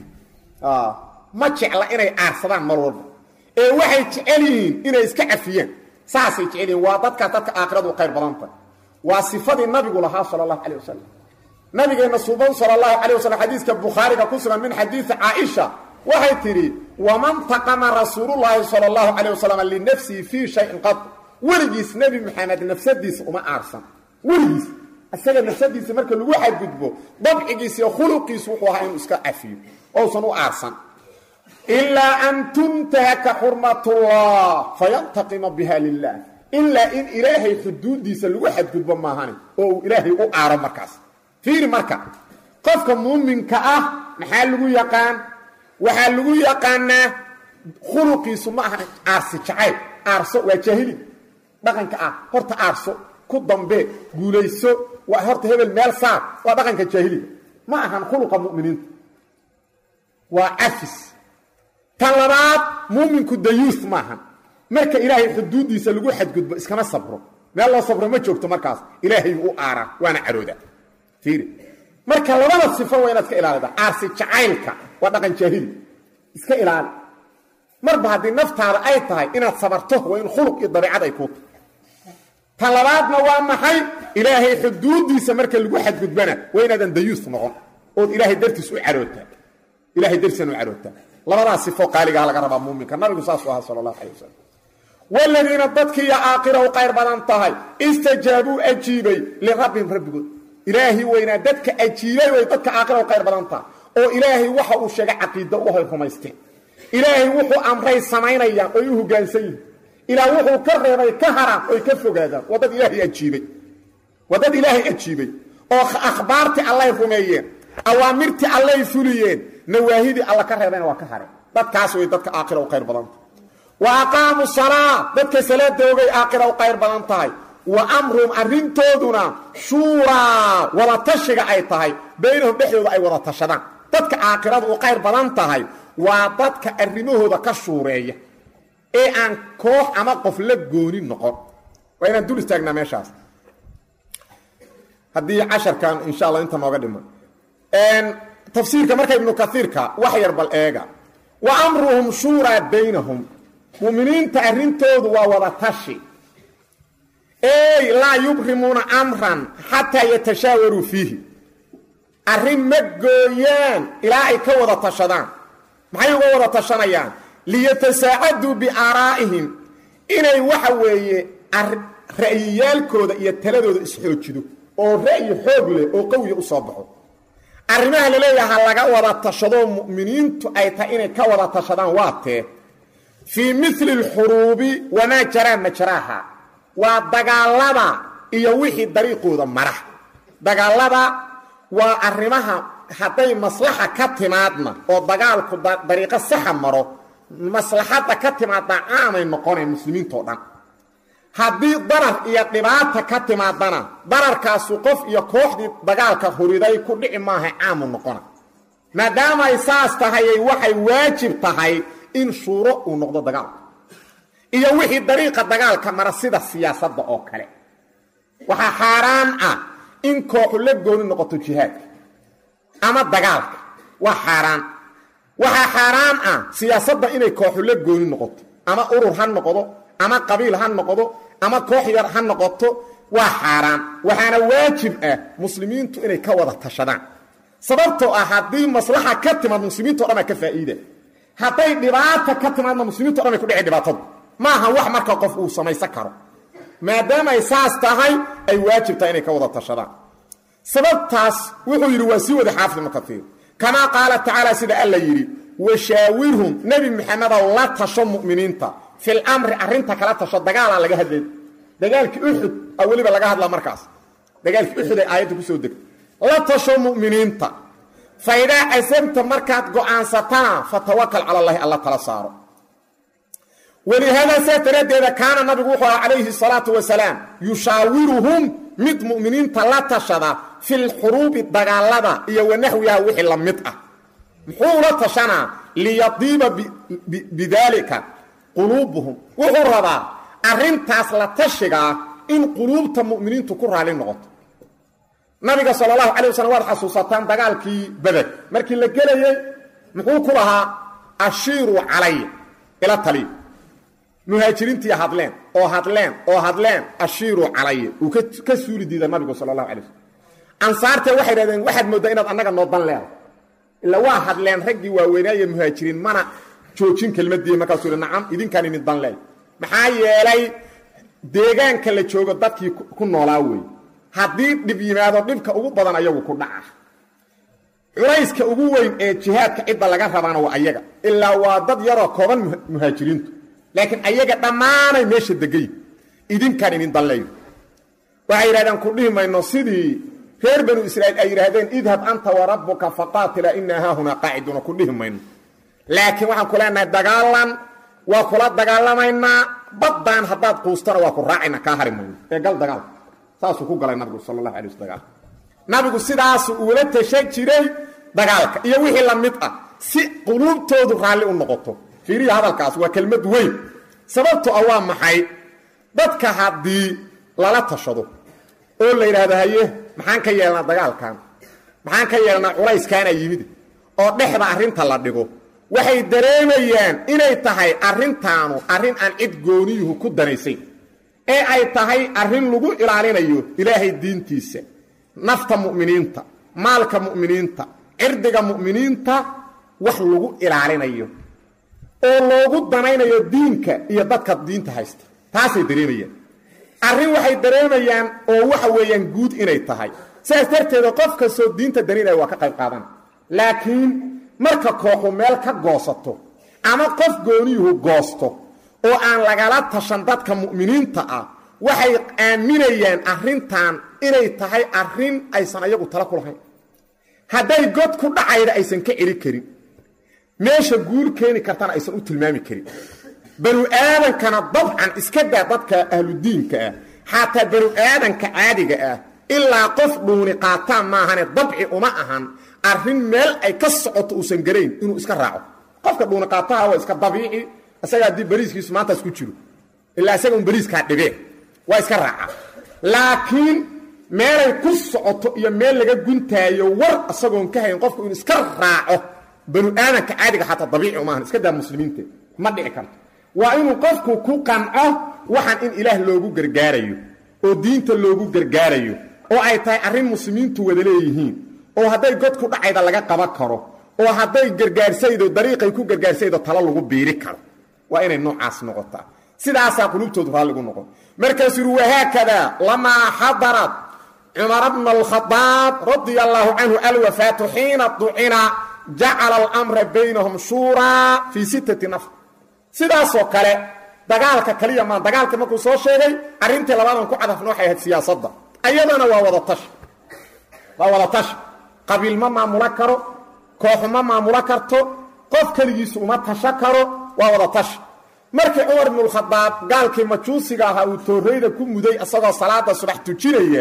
ma jecla inay aarsadaan mar walba ee waxay jecel yihiin inay iska cafiyaan saasay jecel yihiin waa dadkaas dadka aakhiradu u qayr badan tahay waa sifadii nabigu lahaa sala allahu calayh wasalam nabigeenna suuban sala allahu calayh wasalam xadiiska bukhaariga ku sugan min xadiisi caaisha waxay tidhi waman taqama rasuulullaahi sala allahu calayh wasalam linafsihi fii shayin qad weligiis nebi maxamed nafsadiisa uma aarsan weligiis isaga nafsadiisa marka lagu xadgudbo dabcigiisa iyo khuluqiisu wuxuu ahaa inuu iska cafiyo ousan u aarsan ilaa an tuntahaka xurmatullah fayantaqima biha lilah ilaa in ilaahay xuduudiisa lagu xadgudbo maahani oo uu ilaahay u aaro markaas fiiri marka qofka muuminka ah maxaa lagu yaqaan waxaa lagu yaqaanaa khuluqiisu ma aha aarsi jacayl aarso waa jaahili dhaqanka ah horta aarso ku dambe guulayso waa horta hebel meel saar waa dhaqanka jaahiliga ma ahan khuluqa mu'miniinta waa cafis tan labaad muuminku dayuus maahan marka ilaahay xuduuddiisa lagu xadgudbo iskama sabro meel loo sabro ma joogto markaas ilaahay u aaraa waana carooda fiiri marka labada sifo waa inaad iska ilaalida aarsi jacaylka waa dhaqan jaahili iska ilaali marba haddii naftaada ay tahay inaad sabarto waa in khuluq iyo dabiicad ay kuu tahay tan labaadna waa maxay ilaahay xuduuddiisa marka lagu xadgudbana waa inaadan dayuus noqon ood ilaahay dartiis u carootaa ilahay dartiisana u carootaa labadaas sifo qaaligaha laga rabaa muuminka nabigu saasuu ahaa sala allahu calay wasalam waladiina dadkiiyo aakhira u qayr badan tahay istajaabuu ajiibay lirabbihim rabbigood ilaahi weynaa dadka ajiibay way dadka aakhira u qayr badan tahay oo ilaahay waxa uu sheegay caqiida u hay rumaysteen ilaahay wuxuu amray samaynayaan oy u hoggaansan yihin ilaah wuxuu ka reebay ka haraan oy ka fogaadaan waa dad ilaahay ajiibay waa dad ilaahay ajiibay oo akhbaartii allay rumeeyeen awaamirtii allay fuliyeen nawaahidii alla ka reebayna waa ka hareen dadkaas way dadka aakhira u qayr badanta wa aqaamu salaa dadka salaada ogay aakhira u qayr badan tahay wa amruhum arrintooduna shuuraa wada tashiga ay tahay baynahum dhexdooda ay wada tashadaan dadka aakhiradu u qayr badan tahay waa dadka arrimahooda ka shuureeya ee aan koox ama qof la gooni noqon waa inaan dul istaagnaa meeshaas haddii casharkan insha allah inta nooga dhiman tafsiirka marka ibnu kaiirka wax yar bal eega wa amruhum shuuraa baynahum muminiinta arrintoodu waa wada tashi ey laa yubrimuuna amran xataa yatashaawaruu fiihi arrin ma gooyaan ilaa ay ka wada tashadaan maxay uga wada tashanayaan liyatasaacaduu biaaraa'ihim inay waxa weeye ra'yiyaalkooda iyo taladooda isxoojido oo ra'yi xoog leh oo qawiya u soo baxo arrimaha laleeyaha laga wada tashadoo mu'miniintu ay tahay inay ka wada tashadaan waa tee fii mili alxuruubi wamaa jaraa majraaha waa dagaalada iyo wixii dariiqooda mara dagaalada waa arrimaha hadday maslaxa ka timaadna oo dagaalku dariiqo saxa maro maslaxadda ka timaadna caamay noqonayn muslimiintao dhan haddii darar iyo dhibaata ka timaadana dararkaasu qof iyo kooxdii dagaalka huriday ku dhici maaha caamu noqona maadaamay saas tahayay waxay waajib tahay in shuuro uu noqdo dagaalku iyo wixii dariiqa dagaalka mara sida siyaasadda oo kale waxaa xaaraan ah in kooxu la gooni noqoto jihaadka ama dagaalka waa xaaraan waxaa xaaraan ah siyaasadda inay kooxu la gooni noqoto ama urur ha noqdo ama qabiil ha noqdo ama koox yar ha noqoto waa xaaraan waxaana waajib ah muslimiintu inay ka wada tashadaan sababtoo ah haddii maslaxa ka timaad muslimiinto dhan aa ka faa'iida hadday dhibaata ka timaadna muslimiinto dhan ay ku dhici dhibaatadu ma aha wax marka qof uu samaysan karo maadaama ay saas tahay ay waajib tahay inay ka wada tashadaan sababtaas wuxuu yidhi waa sii wada xaafid ibnu kaiir kamaa qaala tacaala sida alla yidhi washaawirhum nebi maxamedow la tasho mu'miniinta fil amri arrinta kala tasho dagaalaa laga hadlay dagaalkii uxud a weliba laga hadlaa markaas dagaalkii uxud ay aayadda kusoo degtay la tasho mu'miniinta fa idaa casabta markaad go'aansatana fatawakal cala allahi alla tala saaro walihaadaa saas daraaddeeda kaana nabigu wuxuu aha calayhi salaatu wasalaam yushaawiruhum mid mu'miniinta la tashada filxuruubi dagaalada iyo wanaxwiha wixii la mid ah muxuu la tashanaa liyadiiba bidaalika quluubuhum wuxuu rabaa arrintaas la tashigaa in quluubta mu'miniintu ku raali noqoto nabiga sal allahu calay waslm waad xasuusataan dagaalkii badeg markii la gelayey muxuu ku lahaa ashiiruu calaya ila taliya muhaajiriintii hadleen oo hadleen oo hadleen ashiiruu calaya uu ka suuli diida nabigu sal allahu alay waslm ansaartee waxay dhahdeen waxaad mooddaa inaad annaga noo dan leedahay ila waa hadleen raggii waaweynaaye muhaajiriin mana joojin kelmadii markaasuu hi nacam idinkaan idin dan leey maxaa yeelay deegaanka la joogo dadkii ku noolaa wey haddii dhib yimaado dhibka ugu badan ayagu ku dhaca culayska ugu weyn ee jihaadka cidda laga rabaana waa ayaga ilaa waa dad yaroo kooban muhaajiriintu laakiin ayaga dhammaanay meesha degayi idinkaan idin danleeyo waxay yidhahdeen ku dhihi mayno sidii reer banu israa'iil ay yidhaahdeen idhab anta wa rabbuka faqaatila inaa haahunaa qaaciduuna ku dhihi mayno laakiin waxaan ku leenahay dagaalan waa kula dagaalamaynaa baddaan haddaad quustana waa ku raacayna kaa hari mayno ee gal dagaal saasuu ku galay nabigu sal allahu alay wasl dagaal nabigu sidaasu uula tashan jiray dagaalka iyo wixii la mid ah si quluubtoodu raalli u noqoto fiiriya hadalkaas waa kelmad weyn sababto ah waa maxay dadka haddii lala tashado oo la yidhaahdo haye maxaan ka yeelnaa dagaalkan maxaan ka yeelnaa culayskaana yimid oo dhexda arrinta la dhigo waxay dareemayaan inay tahay arrintaanu arrin aan cid gooniyuhu ku danaysayn ee ay tahay arrin lagu ilaalinayo ilaahay diintiisa nafta mu'miniinta maalka mu'miniinta cirdiga mu'miniinta wax lagu ilaalinayo oo loogu danaynayo diinka iyo dadka diinta haysta taasay dareemayaan arrin waxay dareemayaan oo waxa weeyaan guud inay tahay sidaas darteeda qof kastoo diinta daninaya waa ka qayb qaadana laakiin marka kooxu meel ka goosato ama qof gooniyuhu goosto oo aan lagala tashan dadka mu'miniinta ah waxay aaminayaan arrintan inay tahay arrin aysan ayagu tala ku lahayn hadday god ku dhacayda aysan ka celi karin meesha guul keeni kartana aysan u tilmaami karin banu aadankana dabcan iska daa dadka ahludiinka ah xataa banu aadanka caadiga ah ilaa qof dhuuni qaataan maahane dabci uma ahan arrin meel ay ka socoto uusan garayn inuu iska raaco qofka dhuuni qaataha waa iska dabiici isaga haddii bariiskiisu maantaas ku jiro ilaa isaga un bariiskaa dhibee waa iska raaca laakiin meelay ku socoto iyo meel laga guntaayo war isagoon ka hayn qofku inuu iska raaco banu aadanka caadiga xataa dabiici umaahan iska daa muslimiinta ma dhici karto waa inuu qofku ku qanco waxaan in ilaah loogu gargaarayo oo diinta loogu gargaarayo oo ay tahay arrin muslimiintu wada leeyihiin oo hadday god ku dhacayda laga qaban karo oo hadday gargaarsaydo dariiqay ku gargaarsaydo talo lagu biiri karo waa inay noocaas noqotaa sidaasaa qulubtoodu raalligu noqon markaasuu yuri wahaakadaa lamaa xadarat cumara bna alkhadaab radia allaahu canhu alwafaatu xiina ducina jacala alamra baynahum shuuraa fii sittati nafr sidaasoo kale dagaalka kaliya maan dagaalka markuu soo sheegay arrintii labaadan ku cadafna waxay ahayd siyaasadda ayadana waa wada tashi waa wada tashi qabiil ma maamulo karo kooxu ma maamulo karto qof keligiisu uma tasho karo waa wada tashi markii cumar ibnulkhadaab gaalkii majuusiga ahaa uu toorreyda ku muday isagoo salaada subax tujinaya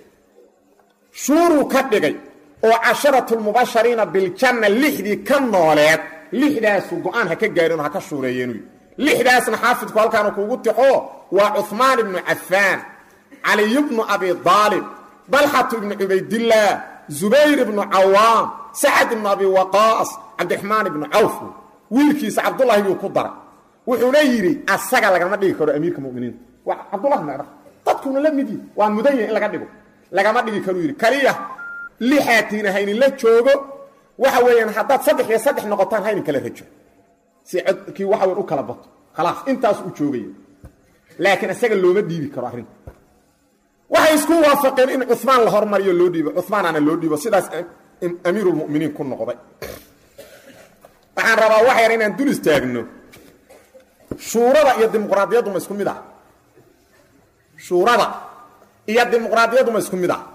shuuruu ka dhigay oo casharatulmubashariina biljanna lixdii ka nooleed lixdaasu go-aan ha ka gaarin oo ha ka shuureeyeenuy lixdaasna xaafidku halkaanu kuugu tixo waa cuhmaan ibnu cafaan caliy bnu abi daalib dalxatu ibnu cubaydillaah zubayr ibnu cawaam sacad ibnu abi waqaas cabdiraxmaan ibnu cawf wiilkiisa cabdullahi yuu ku daray wuxuuna yidhi asaga lagama dhigi karo amiirka muminiinta waa cabdullah meedha dadkuna la mid yihi waa mudan yahi in laga dhigo lagama dhigi karuu yidhi kaliya lixaatiina haynin la joogo waxa weeyaan haddaad saddex iyo saddex noqotaan haynin kala rajo si codkii waxa weyn u kala bato khalaas intaas u joogaya laakiin isaga looma dhiibi karo arrinta waxay isku waafaqeen in cumaan la hormariyo loo dhiibo cumaanaana loo dhiibo sidaas amiirulmuminiin ku noqday waxaan rabaa wax yar inaan dul istaagno shuurada iyo dimuqraadiyaddu ma isku mid ah shuurada iyo dimuqraadiyaddu ma isku mid ah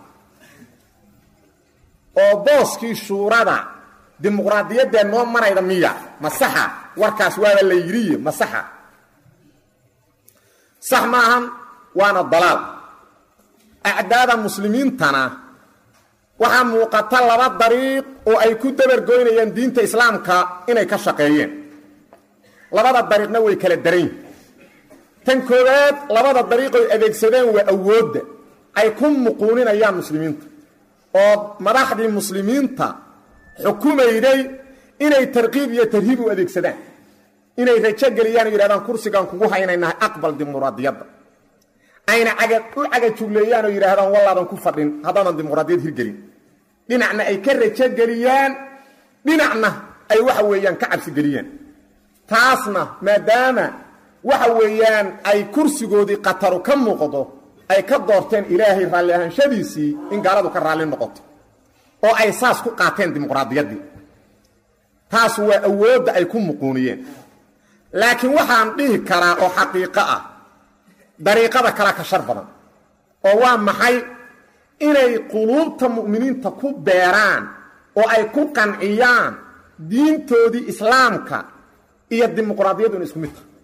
oo booskii shuurada dimuqraadiyaddee noo marayda miya ma saxa warkaas waaba la yidhiye ma saxa sax maahan waana dalaal acdaada muslimiintana waxaa muuqata laba dariiq oo ay ku dabargoynayaan diinta islaamka inay ka shaqeeyeen labada dariiqna way kala daran yihin tan koowaad labada dariiqoy adeegsadeen waa awoodda ay ku muquuninayaan muslimiinta oo madaxdii muslimiinta xukumayday inay tarkiib iyo tarhiib u adeegsadaan inay rajo geliyaan o yidhahdaan kursigaan kugu haynaynahay aqbal dimuqraadiyadda ayna caga u cagajugleeyaan oo yidhaahdaan wallaadan ku fadhin haddaadan dimuqraadiyad hirgelin dhinacna ay ka rajo geliyaan dhinacna ay waxa weeyaan ka cabsi geliyaan taasna maadaama waxa weeyaan ay kursigoodii qataru ka muuqdo ay ka doorteen ilaahay raalli ahaanshadiisii in gaaladu ka raalli noqoto oo ay saas ku qaateen dimuqraadiyaddii taas waa awoodda ay ku muquuniyeen laakiin waxaan dhihi karaa oo xaqiiqo ah dariiqada kale ka shar badan oo waa maxay inay quluubta mu'miniinta ku beeraan oo ay ku qanciyaan diintoodii islaamka iyo dimuqraadiyaddu in isku mid tahay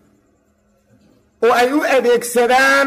oo ay u adeegsadaan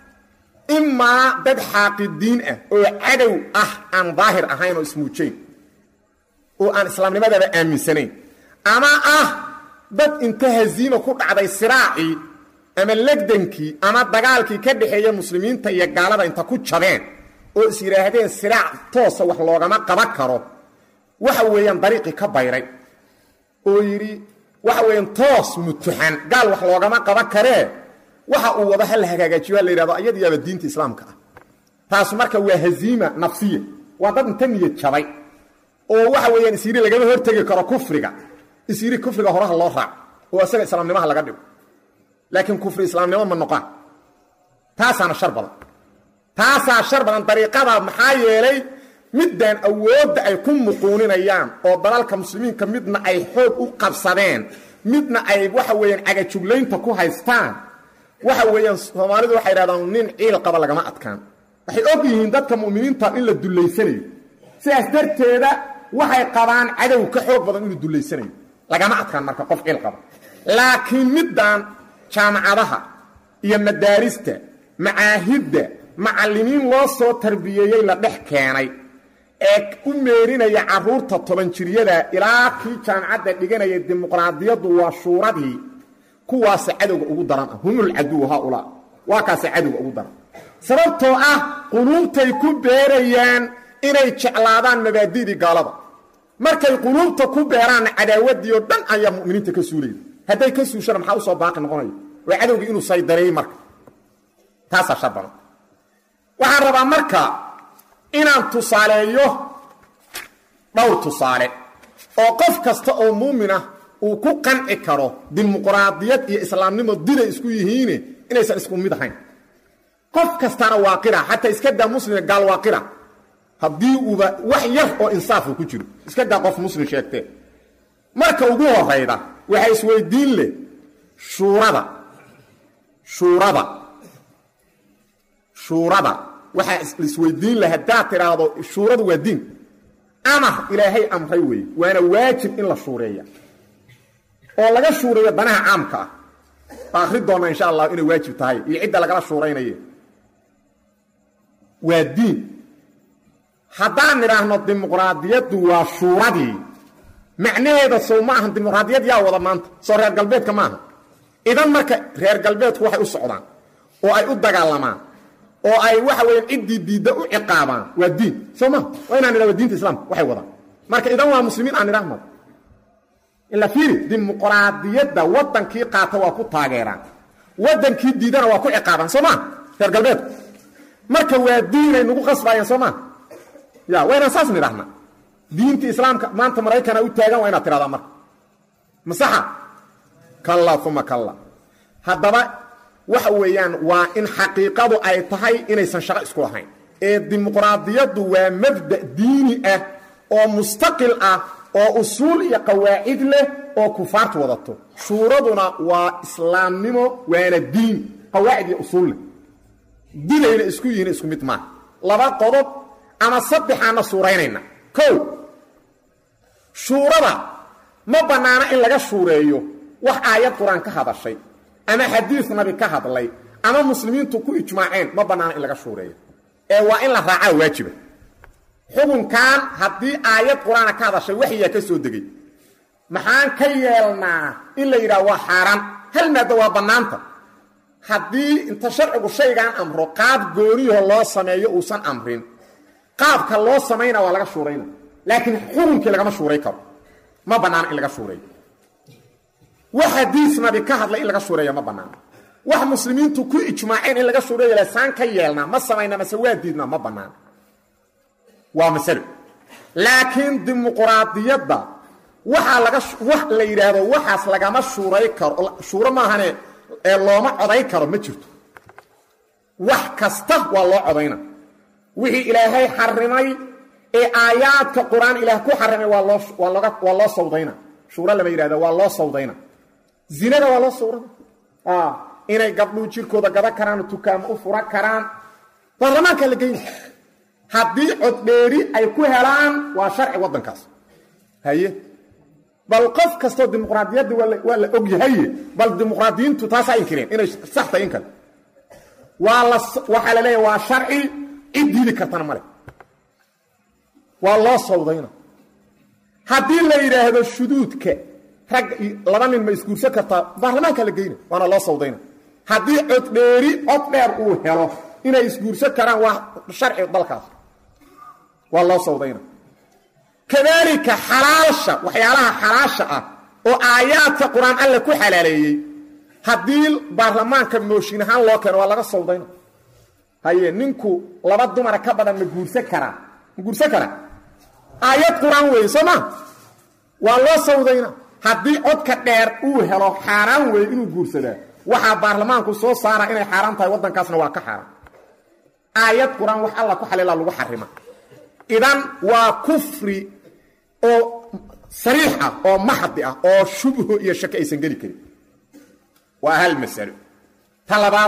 imaa dad xaaqidiin ah oo cadow ah aan daahir ahayn oo ismuujayn oo aan islaamnimadaba aaminsanayn ama ah dad inta haziima ku dhacday siraacii ama legdankii ama dagaalkii ka dhexeeya muslimiinta iyo gaalada inta ku jabeen oo is yidhaahdeen siraac toosa wax loogama qaban karo waxa weeyaan dariiqii ka bayray oo yidhi waxa weeyaan toos mutuxan gaal wax loogama qaban karee waxa uu wado ha la hagaagajiyo ha la yidhahdo ayadiyaaba diinta islaamka ah taas marka waa haziima nafsiya waa dad inta niyad jabay oo waxa weeyaan isyidhi lagama hortegi karo kufriga isyidhi kufriga horaha loo raac oo isaga islaamnimaha laga dhigo laakiin kufri islaamnimo ma noqon taasaana shar badan taasaa shar badan dariiqada maxaa yeelay middan awoodda ay ku muquuninayaan oo dalalka muslimiinka midna ay xoog u qabsadeen midna ay waxa weeyaan cagajuglaynta ku haystaan waxa weeyaan soomaalidu waxay yidhahdaan nin ciil qaba lagama adkaan waxay og yihiin dadka mu'miniinta in la dullaysanayo sidaas darteeda waxay qabaan cadow ka xoog badan inuu dullaysanayo lagama adkaan marka qof ciil qaba laakiin middan jaamacadaha iyo madaarista macaahidda macallimiin loo soo tarbiyeeyey la dhex keenay ee u meerinaya carruurta toban jiryada ilaa kii jaamacadda dhiganaya dimuqraadiyaddu waa shuuradii kuwaasa cadowga ugu daran ah humul caduw haaulaa waa kaasa cadowga ugu daran sababtoo ah quluubtay ku beerayaan inay jeclaadaan mabaadi'dii gaalada markay quluubta ku beeraanna cadaawaddii oo dhan ayaa mu'miniinta ka suulayda hadday ka suushana maxaa usoo baaqi noqonaya waa cadowgii inuu saydareeyey marka taasaa shar badan waxaan rabaa marka inaan tusaaleeyo dhowr tusaale oo qof kasta oo muuminah uu ku qanci karo dimuqraadiyad iyo islaamnimo diday isku yihiine inaysan isku mid ahayn qof kastana waa qira xataa iska daa muslima gaal waa qira haddii uuba wax yar oo insaafu ku jiro iska daa qof muslim sheegtee marka ugu horayda waxaa isweydiin leh shuurada shuurada shuurada waxaa isweydiin leh haddaad tidhaahdo shuuradu waa diin amar ilaahay amray weeye waana waajib in la shuureeya oo laga shuureeyo danaha caamka ah baa akri doonna insha allah inay waajib tahay iyo cidda lagala shuuraynaye waa diin haddaan nidhaahno dimuqraadiyaddu waa shuuradii macnaheeda sow ma ahan dimuqraadiyad yaa wada maanta soo reer galbeedka maaha idan marka reer galbeedku waxay u socdaan oo ay u dagaalamaan oo ay waxa weeyaan ciddii diidda u ciqaabaan waa diin soo ma waa inaan idhahdo diinta islaamka waxay wadaan marka idan waa muslimiin aan idhahmad ila fiiri dimuqraadiyadda waddankii qaata waa ku taageeraan waddankii diidana waa ku ciqaabaan soo maa reer galbeedku marka waa diinay nagu qasbaayeen soo maa ya waa inaan saas nidhahnaa diinta islaamka maanta maraykana u taagan waa inaad tidhahdaa marka masaxa kalla uma kalla haddaba waxa weeyaan waa in xaqiiqadu ay tahay inaysan shaqo isku lahayn ee dimuqraadiyaddu waa mabda diini ah oo mustaqil ah oo usuul iyo qawaacid leh oo kufaartu wadato shuuraduna waa islaamnimo waana diin qawaacid iyo usuul leh dilayna isku yihiin isku mid maaha laba qodob ama saddexaana suuraynayna kow shuurada ma bannaana in laga shuureeyo wax aayad qur-aan ka hadashay ama xadiis nabi ka hadlay ama muslimiintu ku ijmaaceen ma bannaana in laga shuureeyo ee waa in la raacaa waajiba xukunkan haddii aayad qur-aana ka hadashay waxyaa ka soo degay maxaan ka yeelnaa in la yidhaha waa xaaraan hal maaddo waa bannaanta haddii inta sharcigu shaygaan amro qaab gooniyaho loo sameeyo uusan amrin qaabka loo samayna waa laga shuurayna laakiin xukunkii lagama shuuray karo ma bannaana in laga shuureeyo wax xadiis nabi ka hadlay in laga shuureeyo ma bannaana wax muslimiintu ku ijmaaceen in laga shuureeyo lesaan ka yeelnaa ma samayna mase waa diidnaa ma bannaana waa masalo laakiin dimuqraadiyadda waxaa laga wax la yidhaahdo waxaas lagama shuuray karo shuuro maahane ee looma coday karo ma jirto wax kasta waa loo codayna wixii ilaahay xarimay ee aayaadka qur-aan ilaah ku xarimay waa loo waa looga waa loo sawdayna shuuro lama yidhahdo waa loo sawdayna zinada waa loo sawrada inay gabdhuu jirkooda gaba karaan tukaamo u fura karaan baarlamaanka la geyna haddii coddheeri ay ku helaan waa sharci waddankaas haye bal qof kastoo dimuqraadiyadda waa la og yahaye bal dimuqraadiyiintu taasaa inkireen inay sax tahay in kale waa la waxaa la leeyahay waa sharci cid diidi kartana male waa loo sawdayna haddii la yidhaahdo shuduudka rag laba nin ma isguursan kartaa baarlamaanka la geyna waana loo sawdayna haddii coddheeri cod dheer uu helo inay isguursan karaan waa sharci dalkaas waa loo sawdayna kadaalika xalaasha waxyaalaha xalaasha ah oo aayaadka qur-aan alle ku xalaaleeyey haddii baarlamaanka mooshin ahaan loo keeno waa laga sawdayna haye ninku laba dumara ka badan ma guursan karaa ma guursan karaa aayad qur-aan weeye soo maa waa loo sawdayna haddii codka dheer uu helo xaaraan weeye inuu guursadaa waxaa baarlamaanku soo saara inay xaaraan tahay waddankaasna waa ka xaaraan aayad qur-aan wax alla ku xalilaa lagu xarima idan waa kufri oo sariix ah oo maxdi ah oo shubho iyo shake aysan geli karin waa hal masalo ta labaad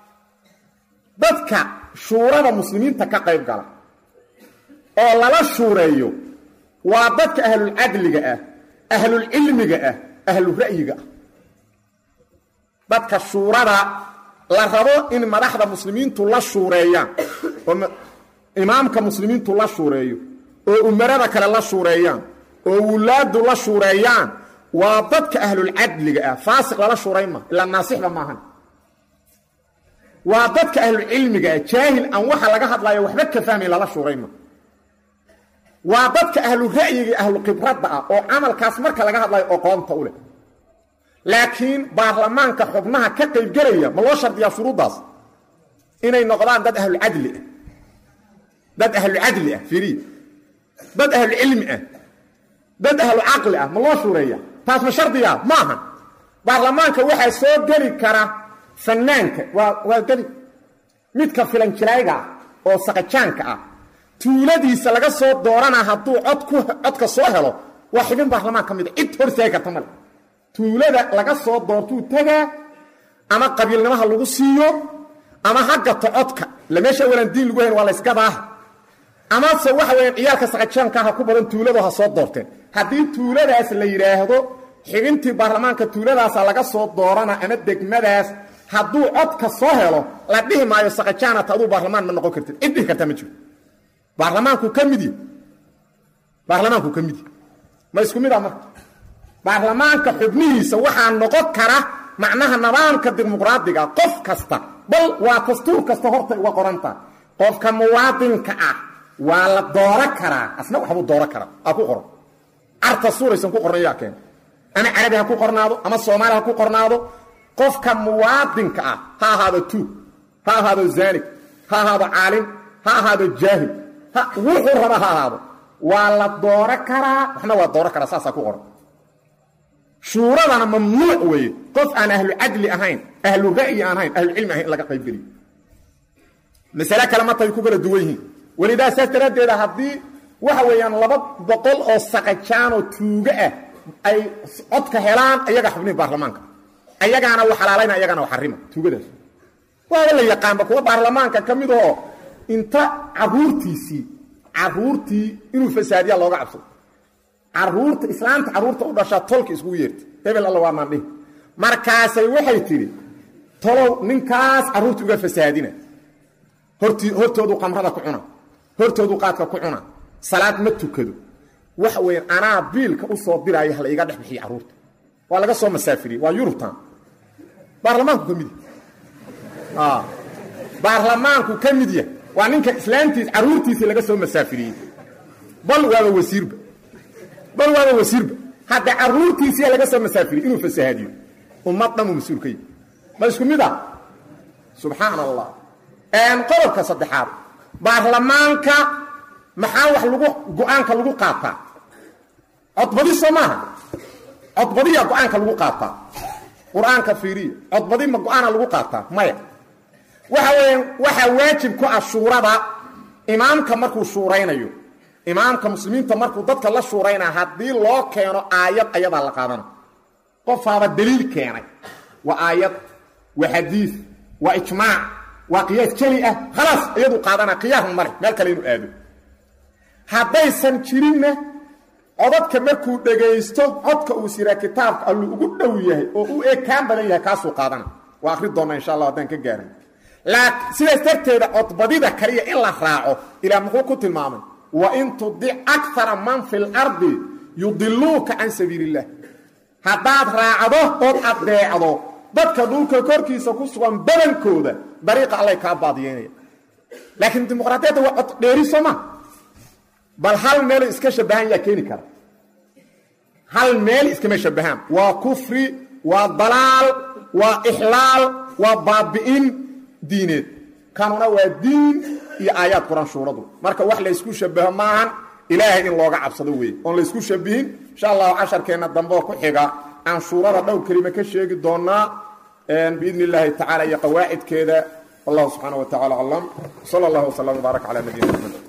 dadka shuurada muslimiinta ka qayb gala oo lala shuureeyo waa dadka ahlulcadliga ah ahlulcilmiga ah ahlura'yiga ah dadka shuurada la rabo in madaxda muslimiintu la shuureeyaan oo imaamka muslimiintu la shuureeyo oo umarada kale la shuureeyaan oo wulaadu la shuureeyaan waa dadka ahlulcadliga ah faasiq lala shuurayn ma ilaa naasixba maahan waa dadka ahlulcilmiga ah jaahil aan waxa laga hadlayo waxba ka fahmayn lala shuurayn ma waa dadka ahlu ra'yiga ahlu khibradda ah oo camalkaas marka laga hadlayo oqoonta u leh laakiin baarlamaanka xubnaha ka qaybgelaya ma loo shardiyaa shuruuddaas inay noqdaan dad ahlucadli ah dad ahlucadli ah fiiriy dad ahlucilmi ah dad ahlu caqli ah ma loo shuureeya taas ma shardiyaa maaha baarlamaanka waxaa soo geli kara fanaanka waa waa geli midka filanjilayga ah oo saqajaanka ah tuuladiisa laga soo doorana hadduu cod ku codka soo helo waa xibin baarlamaan ka mida cid hortaagi karta male tuulada laga soo doortuu tagaa ama qabiilnimaha lagu siiyo ama ha gato codka ila meesha walaan diin lagu hayn waa laysgadaa amase waxa weyaan ciyaalka saqajaanka ha ku badan tuuladu ha soo doorteen haddii tuuladaas la yidhaahdo xibintii baarlamaanka tuuladaasa laga soo doorana ama degmadaas hadduu codka soo helo la dhihi maayo saqajaanata aduu baarlamaan ma noqon kartid cid dhihi kartaa ma jiro baarlamaanku ka mid yahy baarlamaanku ka mid yahy ma isku mid a marka baarlamaanka xubnihiisa waxaa noqon kara macnaha nidaamka dimuqraadiga qof kasta bal waa dastuur kasta horta uga qoranta qofka muwaadinka ah waa la dooro karaa asna waxbuu dooro karaa aa ku qoran carta suuraysan ku qornayaa keen ama carabi ha ku qornaado ama soomaali ha ku qornaado qofka muwaadinka ah ha ahaado tuug ha ahaado zaanig ha ahaado caalim ha ahaado jaahil wuxuu raba ha ahaado waa la dooro karaa waxna waa dooro karaa saasaa ku qoran shuuradana mamnuuc weeye qof aan ahlu cadli ahayn ahlu ra'yi aan ahayn ahlucilmi ahayn in laga qaybgeliyo masale kale martay ku kala duwan yihiin welidaa saas daraaddeeda haddii waxa weeyaan laba boqol oo saqajaanoo tuugo ah ay codka helaan ayaga xubnihi baarlamaanka ayagaana u xalaalayna ayagaana u xarima tuugadaas waaba la yaqaanba kuwa baarlamaanka ka mid ahoo inta caruurtiisii caruurtii inuu fasaadiyaa looga cabsado caruurta islaamta caruurta u dhashaa tolka iskugu yeertay hebel alla waa maandhihi markaasay waxay tidhi tolow ninkaas carruurta uga fasaadina horti hortoodu qamrada ku cuna hortoodu qaadka ku cuna salaad ma tukado waxa weeyaan anaa biilka u soo diraayo hala iga dhex bixiya carruurta waa laga soo masaafiriyey waa yurubtan baarlamaanku ka mid yahy baarlamaanku ka mid yahay waa ninka islaamtiis carruurtiisii laga soo masaafiriyey bal waaba wasiirba bal waaba wasiirba hadda carruurtiisiia laga soo masaafiriyey inuu fasahaadiyo ummad dhanuu mas-uul ka yahy ma isku mid ah subxaan allah qodobka saddexaad baarlamaanka maxaa wax lagu go-aanka lagu qaataa codbadi soo maaha codbadiya go-aanka lagu qaataa qur-aanka fiiriya codbadi ma go-aana lagu qaataa maya waxa weya waxaa waajib ku ah shuurada imaamka markuu shuuraynayo imaamka muslimiinta markuu dadka la shuuraynaa haddii loo keeno aayad ayadaa la qaadana qofaaba daliil keenay waa aayad waa xadiid waa ijmaac waa qiyaas jeli ah khalaas iyadu qaadana qiyaasma male meel kale inuu aado haddaysan jirinna codadka markuu dhegaysto codka uu siraa kitaabka alluu ugu dhow yahay oo u ekaan badan yahay kaasuu qaadana waa akri doonnaa insha allah haddaan ka gaarin sidaas darteeda codbadida kaliya in la raaco ilaa muxuu ku tilmaamay wa in tudic akara man fi lardi yudiluuka can sabiili illah haddaad raacdo ood addeecdo dadka dhulka korkiisa ku sugan badankooda dariiqa allay kaa baadiyeynaya laakiin dimuqraadiyadda waa cod dheeri soo ma bal hal meelo iska shabahan yaa keeni kara hal meel iskama shabahaan waa kufri waa dalaal waa ixlaal waa baabi'in diineed kanuna waa diin iyo aayaad quran shuuradu marka wax laysku shabaho maahan ilaahay in looga cabsado weeye oon laysku shabihin insha allahu casharkeenna dambeoo ku xiga aan shuurada dhowr kelima ka sheegi doonaa biidni illaahi tacala iyo qawaacidkeeda wallahu subxaana wa tacala aclam sala allah wslam wbaarak cala nabiyina maxamed